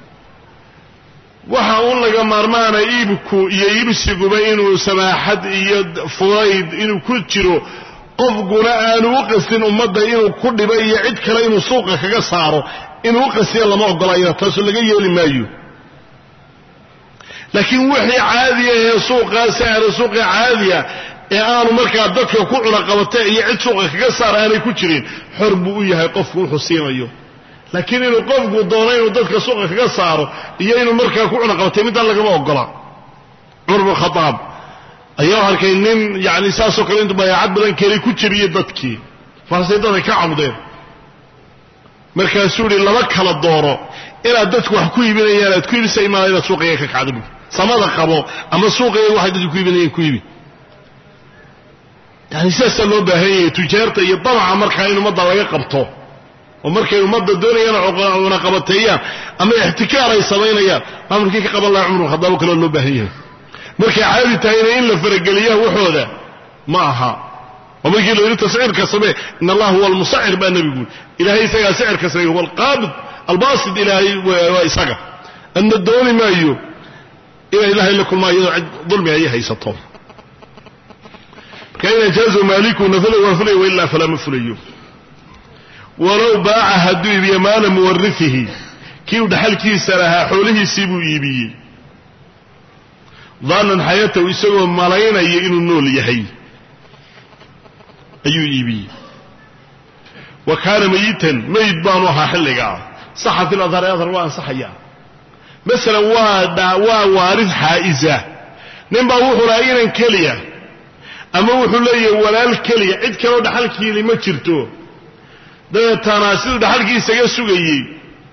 waxa un laga maarmaana iibku iyo iibsiguba inuu samaaxad iyo fudayd inuu ku jiro qofkuna aanu u qastin ummadda inuu ku dhibo iyo cid kale inuu suuqa kaga saaro inuu u qastiya lama ogolayna taasoo laga yeeli maayo laakiin wixii caadiya ee suuqaa sahra suuqa caadiya ee aanu markaa dadka ku cunaqabata iyo cid suuqa kaga saara aanay ku jirin xor buu u yahay qofku wuxuu siinayo laakiin inuu qofku doono inuu dadka suuqa kaga saaro iyo inuu markaa ku cunaqabatay midaan lagama ogola cumar bn khadaab ayaa arkay nin yani saasoo kale intu bayaacad badan kelay ku jebiyey dadkii markaasay dadka ka cabdeen markaasuu ihi laba kala dooro inaad dadku wax ku iibinayaan aad ku iibisa imaana inaad suuqayga ka kacda bu samada qabo ama suuqayga waxay dadku ku iibinayaan ku iibi yani sidaasaa loo baahan yahay tujaarta iyo damaca markaa in ummadda laga qabto oo markay ummadda doonayaan cunaqabateeyaan ama ixtikaar ay samaynayaan maamulkii ka qaban laha cumar khadaabo kaloo loo baahan yahay markay caadi tahayna in la farageliyaa waxooda ma aha oo markii la yidhi tasciirka samee in allah huwa almusacir baa nebigu ilahay isagaa sicirka samey huwa alqaabid albaasid ilaahay waa isaga adna dooni maayo inay ilahay la kulmaa iyadoo cid dulmi ay haysato marka in ajaazu maaliku nafla waa fulaya wailaa falaa ma fulayo walow baaca hadduu iibiye maala muwarifihi kii u dhaxalkiisa lahaa xoolihiisii buu iibiyey daanan xayatahu isagoo malaynaya inuu nool yahay ayuu iibiyey wa kaana mayitan mayid baanu ahaa xilligaa saxa fi ladhari adhar waa ansaxaya masalan waa waa waarid xaa'iza nin baa wuxuu lahaa inan keliya ama wuxuu leeyahay walaal keliya cid kaloo dhaxalkiili ma jirto dabeetana siduu dhaxalkii isaga sugayey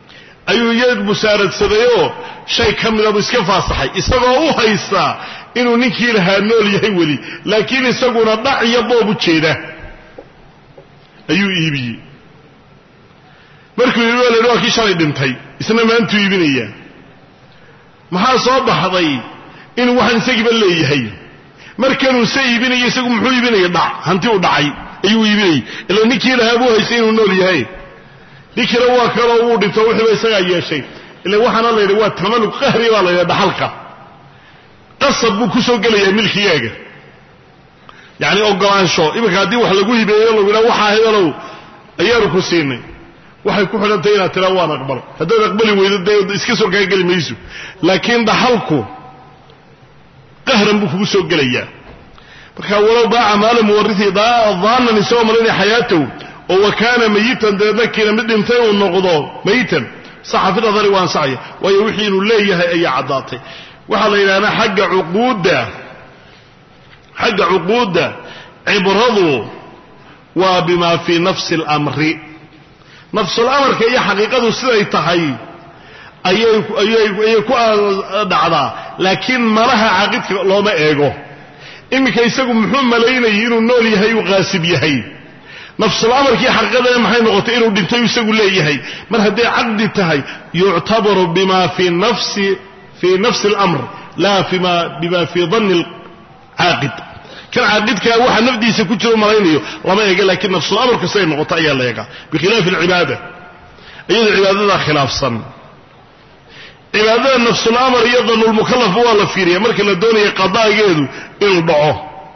ayuu iyad musaaradsadayoo shay ka midabu iska faasaxay isagoo u haystaa inuu ninkii lahaa nool yahay weli laakiin isaguna dhac iyo boob u jeeda ayuu iibiyey markuu iibi waa la yidhi waa kii shalay dhintay isna maantuu iibinayaa maxaa soo baxday inuu waxaan isagiiba leeyahay markanuu se iibinaya isagu muxuu iibinaya dhac hanti u dhacay ayuu iibinayay ila ninkii lahaa buu haystay inuu nool yahay ninkina waa kaloo wuu dhinto wixiiba isagaa yeeshay ila waxaana la yidhi waa tamalug qahri baa la yidhaha dhaxalka qasab buu kusoo gelayaa milkigaaga yacni ogolaansho iminka haddii wax lagu hibeeyo lagu yidhaha waxaa hebelow ayaanu ku siinay waxay ku xidhantahy inaad tiraa waan aqbal haddaad aqbali weydo dee iska soo kaa geli mayso laakiin dhaxalku qahran buu kugu soo gelayaa marka walow baaca maala muwarihi daanan isagoo malinaya xayaatahu oo wa kaana mayitan dabeedna kiina mid dhintay uu noqdo mayitan saxa fi nadari waa ansaxaya waayo wixii inuu leeyahay ayaa caddaatay waxaa la yidhahdaa xagga cuquudda xagga cuquudda cibradu waa bima fii nafsi اlamri nafsulamarka iyo xaqiiqadu siday tahay ayay ayay ku dhacdaa laakiin malaha caaqidka looma eego iminka isagu muxuu malaynayay inuu nool yahay uu qaasib yahay nafsulamarkii xaqiiqadana maxay noqotay inuu dhintay isagu leeyahay mar hadday caqdi tahay yuctabaru bima fii nafsi fii nafsi اlamr la fima bima fii danni caaqid kan caaqidkaa waxa nafdiisa ku jiro malaynayo lama eega laakiin nafsulamarka siday noqoto ayaa la eegaa bikhilaafi alcibaada iyadoo cibaadadaa khilaafsan cibaadada nafsulamar iyo danulmukalafba waa la fiiriya marka la doonaya qadaageedu inuu dhaco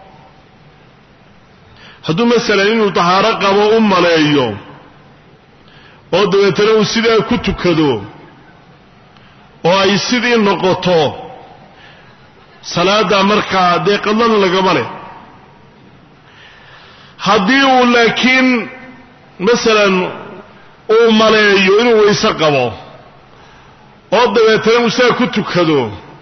hadduu masalan inuu tahaaro qabo u maleeyo oo dabeetana uu sidaa ku tukado oo ay sidii noqoto salaada markaa dee qadlan lagama leh haddii uu laakiin masalan uu maleeyo inuu wayse qabo oo dabeetana uu sidaa ku tukado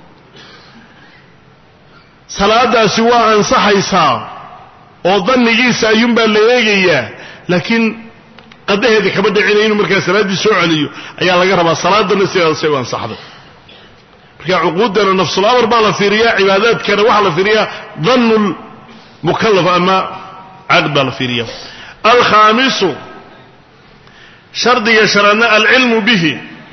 salaadaasi waa ansaxaysaa oo dannigiisa ayuunbaa la eegayaa laakiin qadaheeda kama dhicina inuu markaa salaaddii soo celiyo ayaa laga rabaa salaadana sidaasay u ansaxday marka cuquuddana nafsulamar baa la fiiriyaa cibaadaadkana waxaa la fiiriyaa dannu lmukalaf ama caqd baa la fiiriya alkhaamisu shardiga shanaadna alcilmu bihi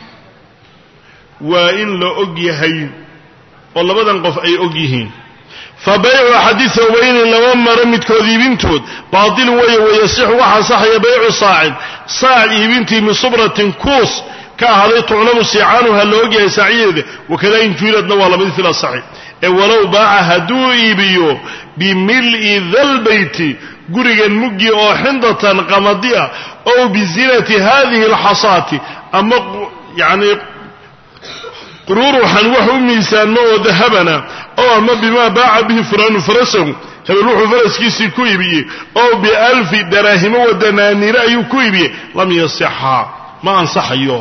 waa in la og yahay oo labadan qof ay og yihiin fa baycu axadi hawbayni laba maro midkood iibintood baatilun weeye wayasixu waxa ansaxaya baycu saacin saac iibintii min subratin kuus ka ahaaday tuclamu siicaanuha la ogyahay saacyadeeda wakada in juiladna waa lamid fil asaxi ee walow baaca hadduu iibiyo bimil'i dalbeyti gurigan muggi oo xindatan qamadi ah ow bizinati hadihi alxasaati ama yani quruuruxan wax u miisaanmo oo dahabana oo ama bimaa baaca bihi fulaanu farasahu hebel wuxuu faraskiisii ku iibiyey oo bialfi daraahimo wa danaaniire ayuu ku iibiyey lam yasixa ma ansaxayo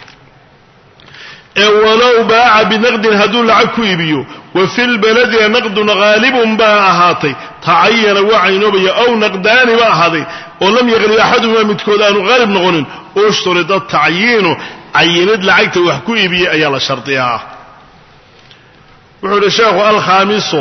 ee walow baaca binaqdin hadduu lacag ku iibiyo wa fi lbaladina naqdun haalibun baa ahaatay tacayana waa caynoobaya ow naqdaani ba ahaaday oo lam yaqlib axaduhumaa midkood aanu haalib noqonin ushturida tacyiinu cayinid lacagta wax ku iibiyey ayaa la shardiyaa wuxuu ihi sheekhu alkhaamisu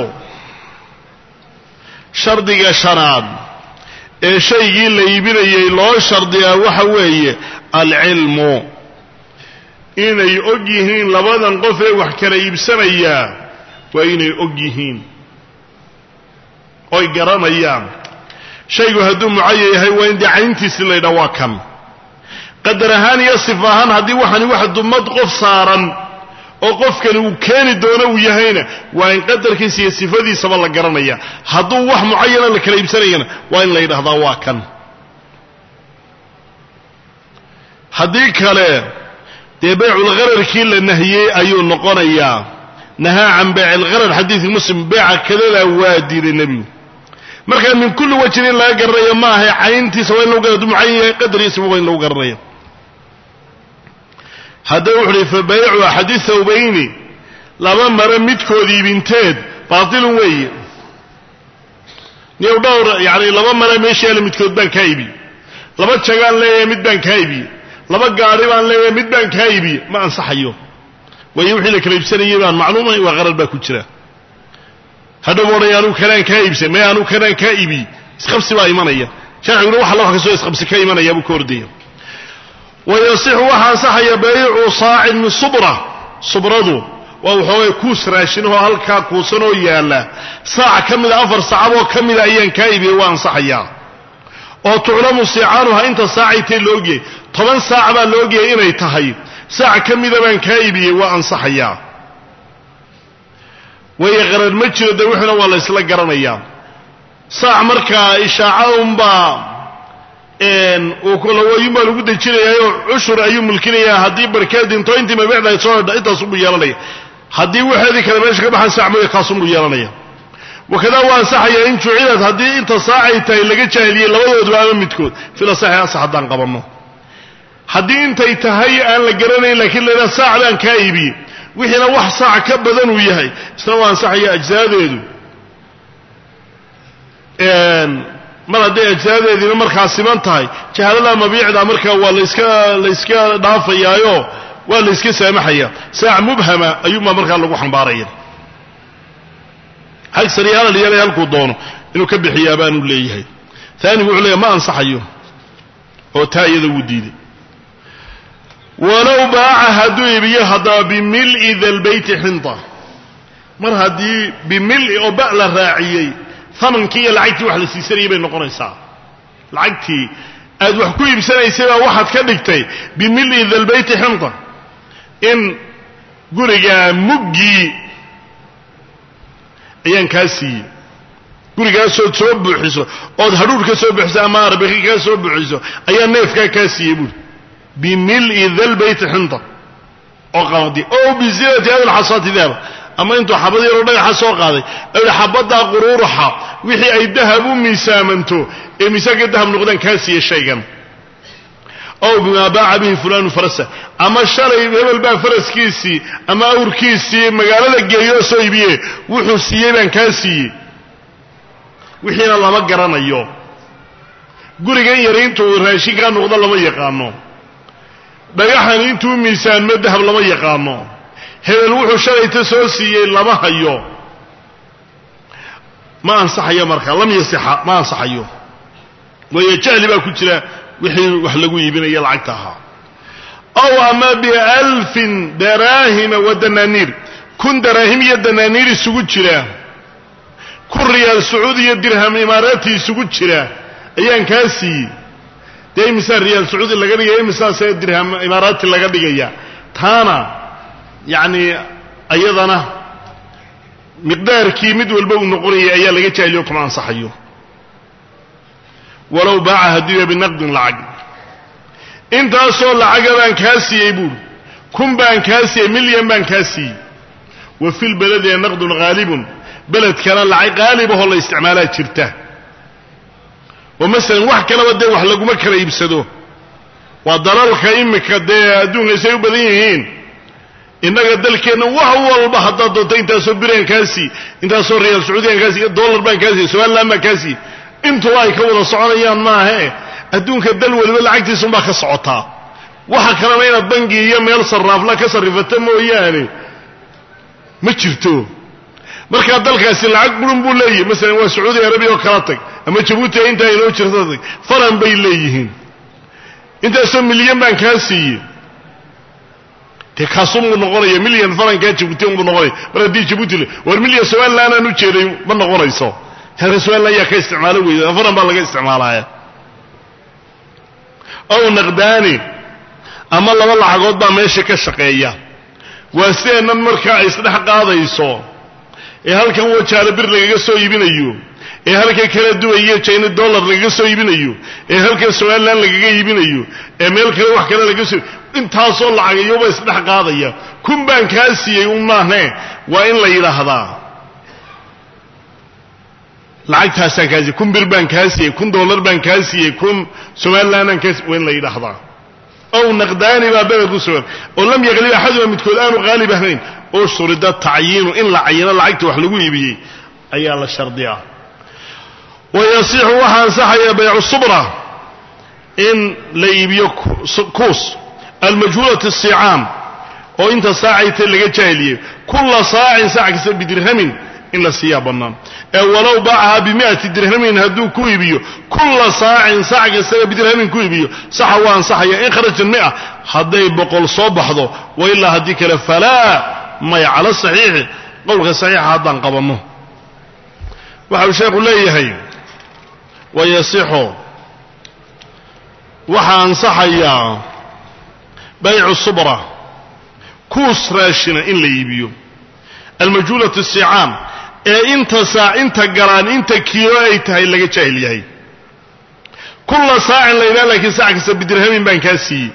shardiga shanaad ee shaygii la iibinayay loo shardiyaa waxa weeye alcilmu inay og yihiin labadan qof ee wax kala iibsanayaa waa inay og yihiin oy garanayaan shaygu hadduu mucayan yahay waa in dee cayntiisi la ydhaha waa kan qadar ahaan iyo sif ahaan haddii waxani wax dumad qof saaran oo qofkani uu keeni doono uu yahayna waa in qadarkiisa iyo sifadiisaba la garanaya hadduu wax mucayana la kala iibsanayana waa in la yidhahdaa waa kan haddii kale dee bayculghararkii la nahiyey ayuu noqonayaa nahaa can bayc algharar xadiidkii muslim beeca kadadaa waa diiday nebigu markaa min kulli wajhin in laga garanayo ma ahay cayntiisa waa in lagu garad mucayan yahay qadariisaba waa in lagu garanaya haddaba wuxu uhi fa baycu axadi thawbayni laba mare midkood iibinteed baatilun weeye niyow dhowr yani laba mare meesha yaala midkood baan kaa iibiyey laba jagaan leeyahay mid baan kaa iibiyey laba gaari baan leeyahay mid baan kaa iibiye ma ansaxayo waayo wixii la kala iibsanayay baan macluumahay waa qarar baa ku jira hadhow odhay anuu kanaan kaa iibsan may anuu kanaan kaa iibiye isqabsi baa imanaya sharciguna wax alla wax kastoo isqabsi ka imanaya buu ka ordaya wayasixu waxaa ansaxaya baycu saacin min subra subradu waa waxoogay kuus raashinahoo halkaa kuusanoo yaalla saac ka mida afar saacadoo ka mida ayaan kaa iibiyey waa ansaxayaa oo tuclamu sicaanuha inta saacay tahy la ogyahay toban saac baa la ogyahay inay tahay saac ka mida baan kaa iibiyey waa ansaxayaa waayo qarar ma jiro dee wuxuna waa la ysla garanayaa saac markaa ishaaca unbaa lawayunbaa lagu dejinayaayoo cushur ayuu mulkinayaa haddii barkeed dinto intii mabiicda soo hedha intaasunbuu yeelanaya haddii waxeedii kale meesha ka baxan saac mooya kaasunbuu yeelanaya wakadaa waa ansaxaya in jucilad haddii inta saacay tahay laga jaahiliyey labadooduba ama midkood fila saxi asax haddaan qabanno haddii intay tahay aan la garanayn lakiin laydhaha saac baan kaa iibiyey wixiina wax saac ka badan uu yahay isna waa ansaxaya ajsaadeedu mar hadday ajsaadeediina markaa siman tahay jahaalada mabiicda markaa waa laska layska dhaafayaayo waa la yska saamaxaya saac mubhama ayuunbaa markaa lagu xambaaraya hagsar iyo halal yeelay halkuu doono inuu ka bixiyaa baanu leeyahay aanigu wuxuu leeyahy ma ansaxayo oo taa iyada wuu diiday walow baaca hadduu iibiyo haddaba bimil'i dalbeyti xinta mar haddii bimil'i oo ba la raaciyey amankii iyo lacagtii wax la siisanayay bay noqonaysaa lacagtii aad wax ku iibsanaysay baa waxaad ka dhigtay bimil'i dalbeyti xinta in gurigaa muggii ayaan kaa siiyey gurigaasood soo buuxiso ood hadhuur ka soo buuxiso ama arbaki kaa soo buuxiso ayaa neefkaa kaa siiyey buuri bimil'i dalbeyti xinta oo qamadi o bizinati hada lxasaati dahaba ama intuu xabad yaroo dhagaxa soo qaaday i xabaddaa quruuraxa wixii ay dahab u miisaamanto ee miisaanka dahab noqdaan kaa siiye shaygan ow bimaa baaca bihi fulanu farasa ama shalay hebel baa faraskiisii ama awrkiisii magaalada geeyo soo iibiye wuxuu siiyey baan kaa siiyey wixiina lama garanayo gurigan yari intuu raashinkaa noqdo lama yaqaano dhagaxan intuu miisaanmo dahab lama yaqaano hebel wuxuu shalayta soo siiyey lama hayo ma ansaxayo markaa lam yasixa ma ansaxayo waayo jahli baa ku jira wixii wax lagu iibinaya lacagta ahaa ow ama bialfin daraahima wa danaaniir kun daraahim iyo danaaniir isugu jira kun riyaal sacuud iyo dirham imaaraati isugu jira ayaan kaa siiyey dee imisaa riyaal sacuudi laga dhigaya imisaasee dirham imaaraati laga dhigaya taana yacni ayadana miqdaarkii mid walba uu noqonayay ayaa laga jaahiliyo kuma ansaxayo walow baaca haddiiba binaqdin lacag intaasoo lacaga baan kaa siiyey buuri kun baan kaa siiyey milyan baan kaa siiyey wa fi lbaladi naqdun haalibun beledkana lacag haalibahoo la isticmaalaa jirta oo masalan wax kaleba dee wax laguma kala iibsado waa dalalka imika dee adduunka say u badan yihiin innaga dalkeenna wax walba haddaad doonto intaasoo biraan kaasii intaasoo riyaal sacuudiyan kaasi dollar baan kaasiiy somalilan baan kaasiiy intuba ay ka wada soconayaan maahe adduunka dal waliba lacagtiisunbaa ka socotaa waxa kalena inaad bangi iyo meel sarraafla ka sarrifato mooyaane ma jirto markaa dalkaasi lacag burun buu leeyahy masalan waa sacuudi arabiya oo kala tag ama jabuuti intaa inoo jirta tag faran bay leeyihiin intaasoo milyan baan kaa siiyey dee kaasunbuu noqonaya milyan farankaa jabuuti unbuu noqonaya mar haddii jabuuti le war milyan somalilan aan u jeeday ma noqonayso reer somalilan ayaa ka isticmaalo weyda faran baa laga isticmaalaya ow naqdaani ama laba lacagood baa meesha ka shaqeeya waa sideennan markaa ay isdhex qaadayso ee halkan wajaale bir lagaga soo iibinayo ee halkan kala duwayo jina dollar lagaga soo iibinayo ee halkan somalilan lagaga iibinayo ee meel kale wax kale lagaga soo intaasoo lacagayoba isdhex qaadaya kun baan kaa siiyey un maahe waa in la yidhaahdaa lacagtaasaan kaa siiyey kun bir baan kaa siiyey kun dollar baan kaa siiyey kun somalilanaan kaa siiyey waa in la yidhaahdaa ow naqdaani baa beled ku sugan oo lam yaqlib axaduma midkood aanu qaalib ahayn oo shurida tacyiinu in la cayino lacagta wax lagu iibiyey ayaa la shardiyaa wa yasixu waxaa ansaxaya baycu subra in la iibiyo kuus almajhuulati asicaam oo inta saacayta laga jaahiliyey kulla saacin saac kasta bidirhamin in la siiyaa bannaan ee walow baacahaa bimi'ati dirhamin hadduu ku iibiyo kulla saacin saac kastaba bidirhamin ku iibiyo saxa waa ansaxaya in kharajat mia hadday boqol soo baxdo wa ilaa haddii kale falaa maya cala saxiixi qowlka saxiixa haddaan qabanno waxa uu sheekhu leeyahay wayasixu waxaa ansaxayaa baycu subra kuus raashina in la iibiyo almajhuulatu sicaam ee inta saac inta galaan inta kiilo ay tahay laga jaahil yahay kulla saacin la yidhaha laakiin saac kasta bidirhamin baan kaa siiyey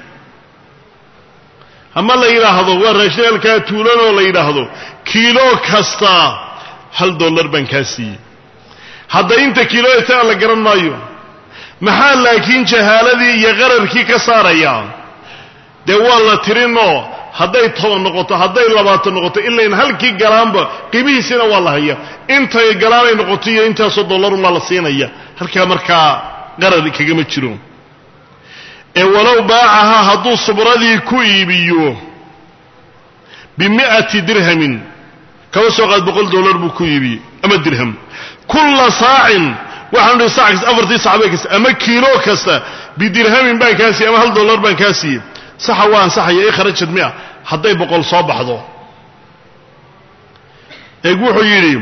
ama la yidhaahdo waa raashin halkaa tuulanoo la yidhaahdo kiilo kasta hal dollar baan kaa siiyey hadda inta kiilo ay tahay la garan maayo maxaa laakiin jahaaladii iyo qararkii ka saarayaa dee waa la tirinoo hadday toban noqoto hadday labaatan noqoto ilayn halkii galaanba qiimihiisiina waa la haya intay galaanay noqoto iyo intaasoo dollarunbaa la siinaya halkaa markaa qarar kagama jiro ee walow baacahaa hadduu subradii ku iibiyo bimi'ati dirhamin kaba soo qaad boqol dollar buu ku iibiyey ama dirham kulla saacin waxaanu nihi sac kasta afartii sacbe kasta ama kiilo kasta bidirhamin baan kaa siiyey ama hal dollar baan kaa siiyey saxa waa ansaxaya i kharajad mia hadday boqol soo baxdo eeg wuxuu yidhi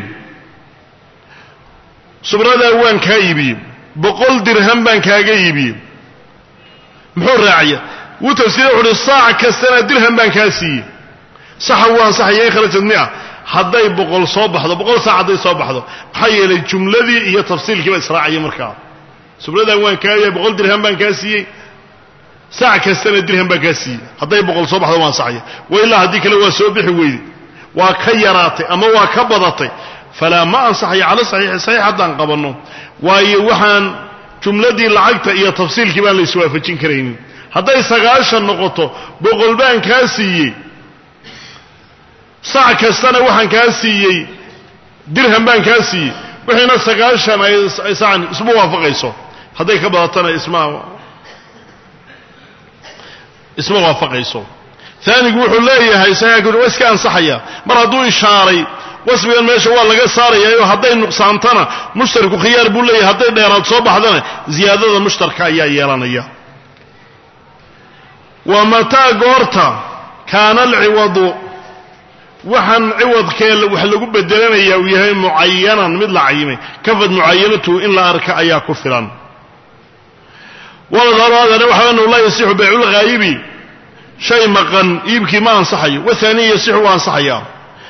subradaa waan kaa iibiyey boqol dirham baan kaaga iibiyey muxuu raacaya wuu tafsiira wuxu uhi saac kastana dirham baan kaa siiyey saxa wuu ansaxaya in kharajad mia hadday boqol soo baxdo boqol saac hadday soo baxdo maxaa yeelay jumladii iyo tafsiilkii baa israacaya markaa subradan waan kaa iibiyey boqol dirham baan kaa siiyey saac kastana dirham baan kaa siiyey hadday boqol soo baxdo waa ansaxaya wa ilaa haddii kale waa soo bixi weyday waa ka yaraatay ama waa ka badatay falaa ma ansaxaya cala saxiixi saxiix haddaan qabanno waayo waxaan jumladii lacagta iyo tafsiilkii baan la iswaafajin karaynin hadday sagaashan noqoto boqol baan kaa siiyey sac kastana waxaan kaa siiyey dirham baan kaa siiyey wixiina sagaashan ay sacan isma waafaqayso hadday ka badatana isma isma waafaqayso aanigu wuxuu leeyahay saxiixku waa iska ansaxaya mar hadduu ishaaray wasfigan meesha waa laga saarayayo hadday nuqsaantana mushtarku khiyaar buu leeyahay hadday dheeraad soo baxdana ziyaadada mushtarka ayaa yeelanaya wa mataa goorta kaana alciwadu waxaan ciwadkee wax lagu bedelanaya uu yahay mucayanan mid la cayimay kafad mucayanatu in la arka ayaa ku filan waladana waxa anahu laa yasixu bayculghaayibi shay maqan iibkii ma ansaxayo wahaaniya yasixu waa ansaxaya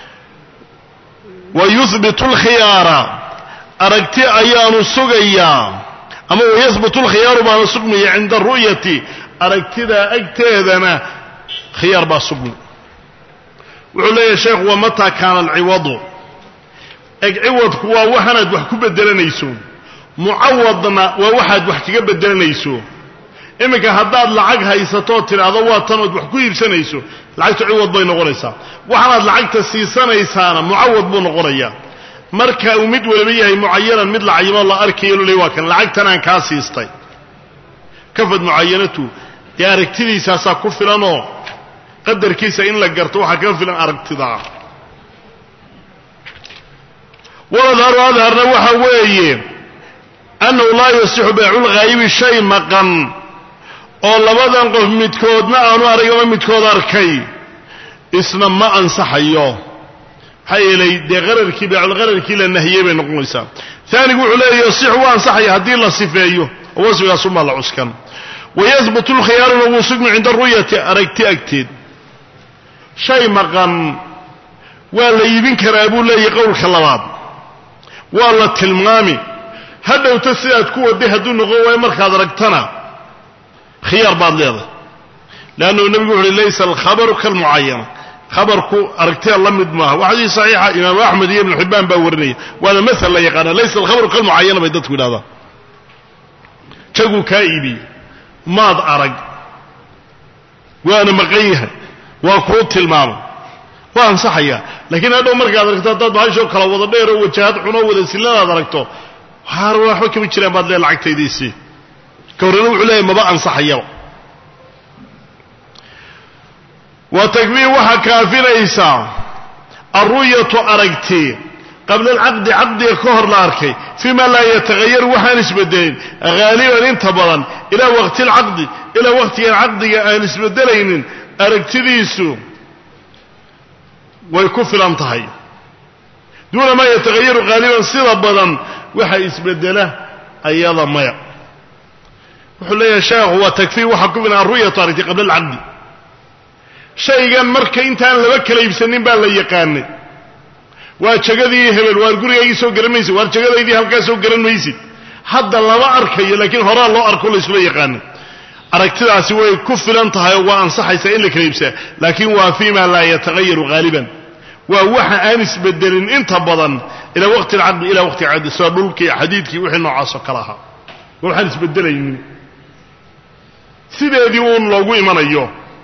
wa yuhbitu alkhiyaara aragti ayaanu sugayaa ama wayahbutu alkhiyaaru baana sugmaya cinda ru'yati aragtidaa agteedana khiyaar baa sugmi wuxuu leeyahay sheekhu wa mataa kaana alciwadu eg ciwadku waa waxaanaad wax ku bedelanayso mucawadna waa waxaad wax kaga bedelanayso iminka haddaad lacag haysatoo tidhaahdo waa tanood wax ku iibsanayso lacagtu ciwad bay noqonaysaa waxaanaad lacagta siisanaysaana mucawad buu noqonayaa marka uu mid waliba yahay mucayanan mid la cayimo la arkayo lole waa kan lacagtanaan kaa siistay kafad mucayanatu dee aragtidiisaasaa ku filanoo qadarkiisa in la garto waxaa kaga filan aragtidaa waladharu adharna waxa weeye annahu laa yasixu bayculghaayibi shay maqan oo labadan qof midkoodna aanu arag ama midkood arkay isna ma ansaxayo maxaa yeelay dee qararkii bayculqararkii la nahiyey bay noqonaysaa aanigu wuxuu leeya yasixu waa ansaxaya haddii la sifeeyo oo wasfigaasumaa la cuskan wayahbutu lkhiyaaruna wuu sugmi cinda ru'yati aragti agteed shay maqan waa la iibin karaa buu leeyahy qowlka labaad waa la tilmaami hadhowta sidaad ku waday hadduu noqon waayo markaad aragtana khiyaar baad leedahay leannahu nebigu wuxu uhi laysa alkhabaru kalmucayana khabarku aragtida la mid maaha waa xadiis saxiixa imaamu axmed iyo ibnu xibbaan baa warinaya waana maal la yaqaana laysa alkhabaru kalmucayana bay dadku yidhahdaan jaguu kaa iibiyey maad arag waana maqan yahay waa kuu tilmaamay waa ansaxayaa laakiin hadhow markaad aragto haddaad bahashoo kala wada dheer oo wajahad xunoo wada silladaad aragto waxba kama jiraan baad lee lacagtaydiisii ka horrena wuxuu leeyahy maba ansaxayaba wa takfii waxaa kaafinaysaa alru'yatu aragti qabla alcaqdi caqdiga ka hor la arkay fii ma laa yataghayaru waxaan isbedelin haaliban inta badan ilaa waqti alcaqdi ilaa waqtigan caqdiga aan isbedelaynin aragtidiisu way ku filan tahay duuna maa yataghayaru haaliban sida badan waxa isbedela ayada maya wuxuu leeyahay sheekhu waa takfii waxaa ku filan alru'yatu aragti qabla alcaqdi shaygan marka intaan laba kala iibsanin baa la yaqaanay waa jagadii hebel waar gurigaygii soo garan maysid waar jagadaydii halkaa soo garan maysid hadda lama arkayo laakiin horaa loo arko layskula yaqaanay aragtidaasi way ku filan tahay oo waa ansaxaysaa in la kala iibsaa laakiin waa fii ma laa yataghayaru haaliban waa waxa aan isbedelin inta badan ilaa waqti alcaqdi ilaa waqti alcaqdi sida dhulkii xadiidkii wixii noocaasoo kale ahaa waa waxaan isbedelaynin sideedii uun loogu imanayo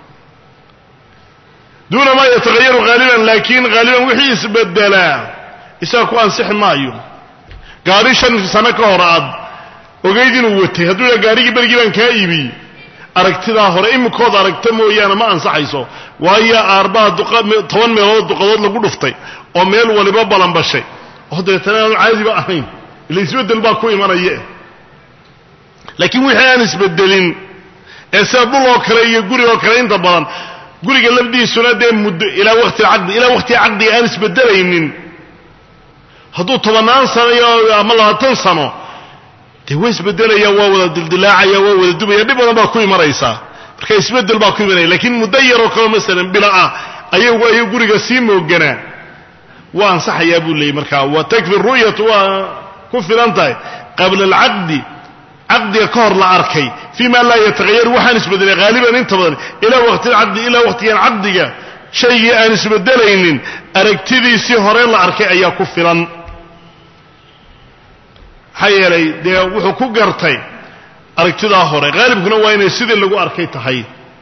duuna maa yataghayaru haaliban laakiin haaliban wixii isbedelaa isaga ku ansixi maayo gaari shan sano ka hor aad ogayd inuu watay hadduu yaa gaarigii berigii baan kaa iibiyey aragtidaa hore imikood aragta mooyaane ma ansaxayso waayo aarbaa toban meelood duqadood lagu dhuftay oo meel waliba balanbashay oo dabeetana aanu caadiba ahayn ila isbedel baa ku imanaya laakiin wixii aan isbedelin ee sida dhul oo kale iyo guri oo kale inta badan guriga lafdiisuna dee muddo ilaa waqti alcaqdi ilaa waqtiga caqdiga aan isbedelaynin hadduu tobannaan sano iyo ama labaatan sano dee waa isbedelaya waa wada dildilaacaya waa wada dubaya dhib badan baa ku imanaysaa marka isbedel baa ku imanaya laakiin muddo yaroo kaleo masalan bila ah ayagu ayuu guriga sii mooganaa waa ansaxayaa buu leeyay markaa wa takfi ru'yatu waa ku filan tahay qabla alcaqdi caqdiga ka hor la arkay fii ma laa yataghayaru waxaan isbedelay haaliban inta badan ilaa waqti alcaqdi ilaa waqtigan caqdiga shaygii aan isbedelaynin aragtidiisii hore la arkay ayaa ku filan maxaa yeelay dee wuxuu ku gartay aragtidaa hore haalibkuna waa inay sidii lagu arkay tahay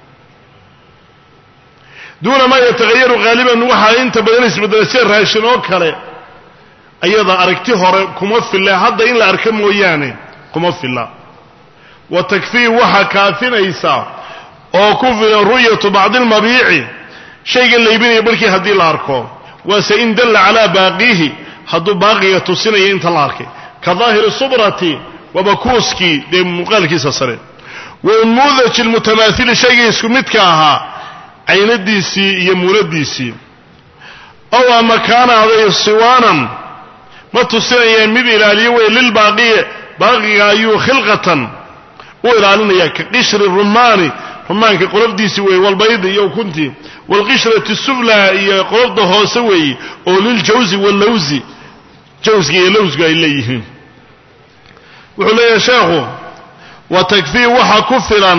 duuna maa yataghayaru haaliban waxaa inta badan isbedelay sida raashin oo kale ayada aragti hore kuma filla hadda in la arka mooyaane kuma filla wa takfii waxaa kaafinaysa oo ku filan ru'yatu bacdi almabiici shayga laybinaya barhkii haddii la arko waase in dalla calaa baaqiihi hadduu baaqiga tusinaya inta la arkay ka daahiri subrati waaba kuuskii dee muuqaalkiisa sare wa unmuudaji almutamaaili shaygii isku midka ahaa caynadiisii iyo muunadiisii ow ama kaana aday siwaanan ma tusinayaan mid ilaaliyo wey lilbaaqiye baaqiga ayuu khilqatan u ilaalinaya ka qishri rumaani rumaanka qolofdiisi weeye walbaydi iyo ukuntii waalqishrati sufla iyo qolofda hoose weeye oo liljawsi wallawsi jawsga iyo lawsgu ay leeyihiin wuxuu leeyahay sheekhu wa takfii waxa ku filan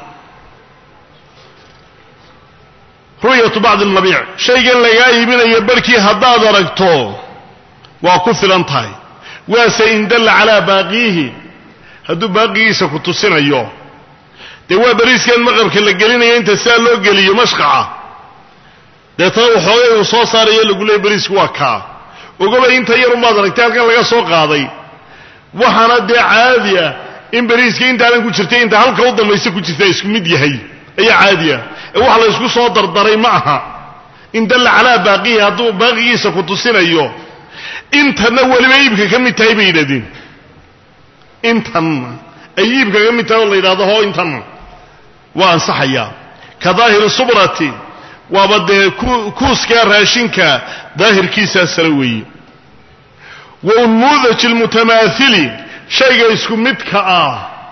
ru'yatu bacdi almabiic shaygan lagaa iibinayo barhkii haddaad aragto waa ku filan tahay waase in dalla calaa baaqiihi hadduu baaqigiisa ku tusinayo dee waa bariiskan maqabka la gelinayo inta sidaa loo geliyo mashqaca deetana waxoogay uu soo saarayo lagu leeyay bariisku waa kaa ogobay inta yarunbaad aragtay halkan laga soo qaaday waxaana dee caadi ah in bariiska intaanan ku jirtay inta halka u dambaysa ku jirta isku mid yahay ayaa caadi ah ee waxa la ysku soo dardaray ma aha in dalla calaa baaqihi hadduu baaqigiisa ku tusinayo intanna weliba iibka ka mid tahay bay yidhahdeen intanna ay iibka ka mid tahay oo la yidhahdo hoo intanna waa ansaxayaa ka daahiri subrati waaba dee kuuskaa raashinka daahirkiisaa sare weeye wa unmuudaji almutamaaili shayga isku midka ah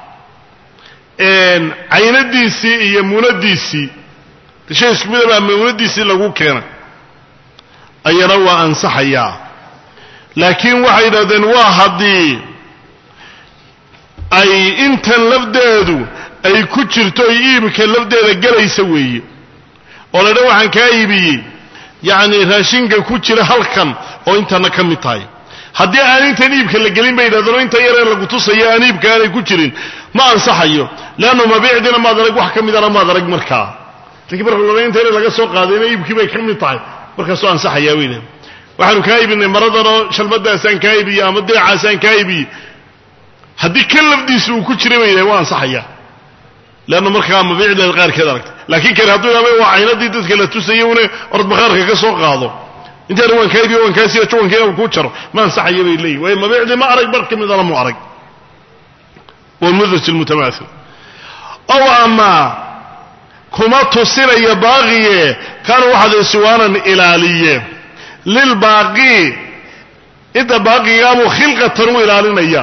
caynadiisii iyo muunadiisii shay isku midabaa muunadiisii lagu keenay ayana waa ansaxayaa laakiin waxay yidhahdeen waa haddii ay intan lafdeedu ay ku jirto ay iibka lafdeeda gelaysa weeye oo la dha waxaan kaa iibiyey yacni raashinka ku jira halkan oo intana ka mid tahay haddii aan intan iibka la gelin bay yidhahdeen oo inta yaree lagu tusayo aan iibka aanay ku jirin ma ansaxayo leannu mabiicdiina maad arag wax ka midana maad arag markaa lakiin marka laba inta yare laga soo qaadayna iibkii bay ka mid tahay markaasoo ansaxayaa bay leedahay waxaanu kaa iibinay maradanoo shalmadaasaan kaa iibiyey ama diracaasaan kaa iibiyey haddii kan lafdiisa uu ku jira ba yidhahay waa ansaxaya leanna markaa mabiicdeeda qaarkeed aragta laakiin kani hadduu yidhahdo waa caynadii dadka la tusayay une orad bakhaarka ka soo qaado intaana waan kaa iibiyo waan kaa siiyo juwankeena kuu jaro ma ansaxaya bay leeyihin waayo mabiicdii ma arag bar ka midana mu arag walmudraj almutamaathil ow ama kuma tusinaya baaqiye kaana waxaad siwaanan ilaaliye lilbaaqi inta baaqigaabuu khilqatan u ilaalinaya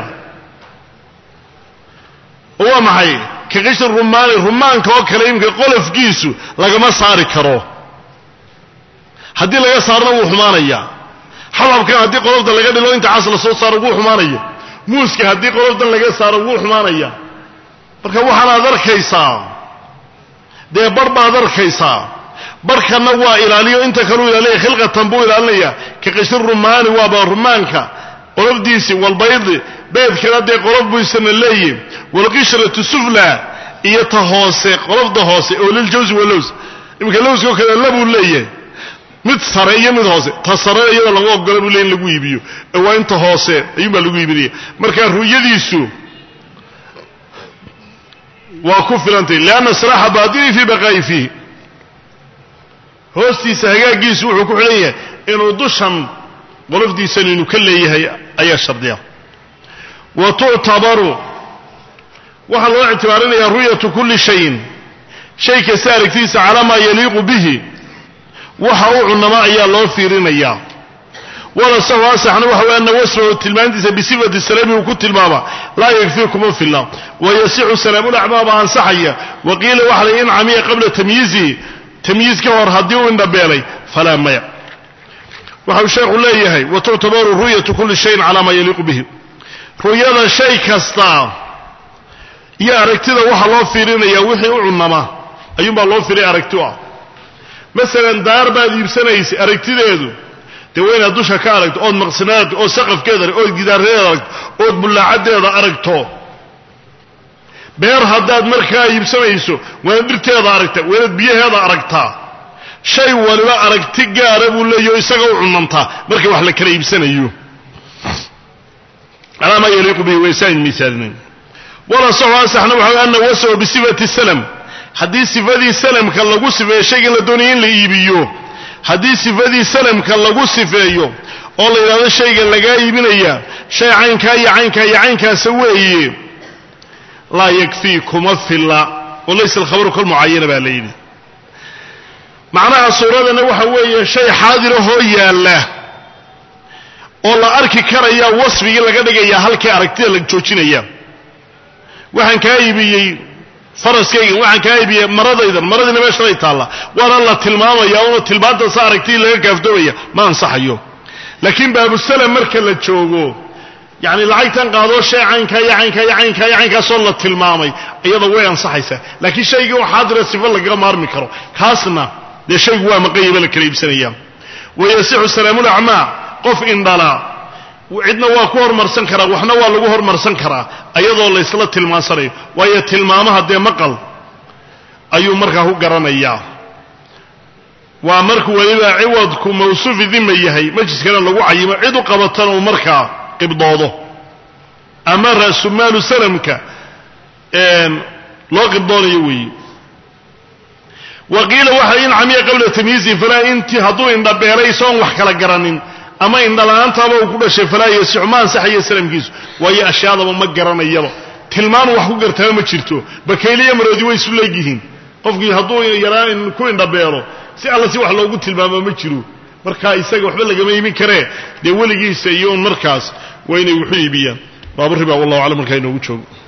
oo waa maxay ka qishri rumaani rumaanka oo kale imika qolofkiisu lagama saari karo haddii laga saarna wuu xumaanaya xababkan haddii qolofta laga dhilo inta cas la soo saaro wuu xumaanaya muuska haddii qoloftan laga saaro wuu xumaanaya marka waxaanaad arkaysaa dee bar baad arkaysaa barkanna waa ilaaliyo inta kaleu ilaalinaya khilqatan buu ilaalinaya ka qishri rumaani waaba rumaanka qolofdiisii walbaydi beedkana dee qolof buu isana leeyihi walqishratu sufla iyo ta hoose qolofda hoose oo liljawsi walows iminka lowska oo kale labuu leeyahay mid sare iyo mid hoose ta sare iyada lagu ogola buu leey in lagu iibiyo ee waa inta hoose ayuunbaa lagu iibinaya marka ru'yadiisu waa ku filantay lianna siraaxa baatini fii baqaa'i fiihi hoostiisa hagaagiisu wuxuu ku xidhan yahay inuu dushan qolofdiisan inuu ka leeyahay ayaa shardiya wa tuctabaru waxaa loo ictibaarinayaa ru'yatu kulli shayin shay kasta aragtidiisa calaa maa yaliiqu bihi waxa u cunama ayaa loo fiirinayaa wala sahu asaxna waxa way ana wasfahu tilmaantiisa bisifati salaami uu ku tilmaama laa yakfii kuma filla wa yasixu salaamulacmaaba ansaxaya wa qiila waxa la in camiya qabla tamyiizihi tamyiiz ka hor haddii uu indhabeelay falaa maya waxau sheekhu leeyahay wa tuctabaru ru'yatu kulli shayin calaa maa yaliiqu bihi ru'yada shay kasta iyo aragtida waxaa loo fiirinayaa wixii u cunama ayuunbaa loo fiiray aragti u ah masalan daar baad iibsanaysa aragtideedu dee waa inaad dusha ka aragto ood maqsinaad ood saqafkeeda ood gidaaradeeda aragto ood bullaacadeeda aragto beer haddaad markaa iibsanayso waanaad dhirteeda aragta waa inaad biyaheeda aragtaa shay waliba aragti gaara buu leeyaho isaga u cunantaa marka wax la kala iibsanayo calaa maa yaliiqu bihi waysaan miisaalinayn wala saxu asaxna waxa ana wasawa bisifati salam haddii sifadii salamka lagu sifeeyo shaygan la doonaya in la iibiyo haddii sifadii salamka lagu sifeeyo oo la yidhahdo shaygan lagaa iibinaya shay caynkaa iyo caynkaa iyo caynkaasa weeye laa yakfii kuma filla oo laysa alkhabaru kalmucayana baa la yidhi macnaha suuradana waxa weeye shay xaadirahoo yaalla oo la arki karaya wasfigii laga dhigaya halkii aragtida la joojinaya waxaan kaa iibiyey faraskaygan waxaan kaa iibiyey maradaydan maradiina meeshalay taalla waana la tilmaamaya una tilmaantaasa aragtidii laga kaaftoomaya ma ansaxayo laakiin baabusalam marka la joogo yacni lacagtan qaadoo shay caynkaa iyo caynkaa iyo caynkaa iyo caynkaasoo la tilmaamay iyada way ansaxaysaa laakiin shaygii oo xaadira sifa lagaga maarmi karo kaasna dee shaygu waa maqanyaba la kala iibsanaya wayasixu salaamulacmaa qof indhala cidna waa ku hormarsan karaa waxna waa lagu hormarsan karaa ayadoo laysla tilmaansanayo waayo tilmaamaha dee maqal ayuu markaa ku garanayaa waa markuu weliba ciwadku mawsuufi dima yahay majliskana lagu cayimo cid u qabatana uu markaa qibdoodo ama ra'sumaalu salamka loo qibdoonayo weeye wa qiila waxa in camiya qabla tamyiizin falaa inti hadduu indhabeelay isagoon wax kala garanin ama indhala-aantaaba uu ku dhashay falaa yasixu ma ansaxayo salamkiisu waayo ashyaadaba ma garanayaba tilmaan wax ku gartaba ma jirto bakayliya maroodi way isu leegyihiin qofkii hadduu yaraan ku indhabeelo si alla si wax loogu tilmaamo ma jiro markaa isaga waxba lagama iibin karee dee weligiisa iyo un markaas waa inay wuxu iibiyaan baaburiba wallahu aclam markaa inoogu joogo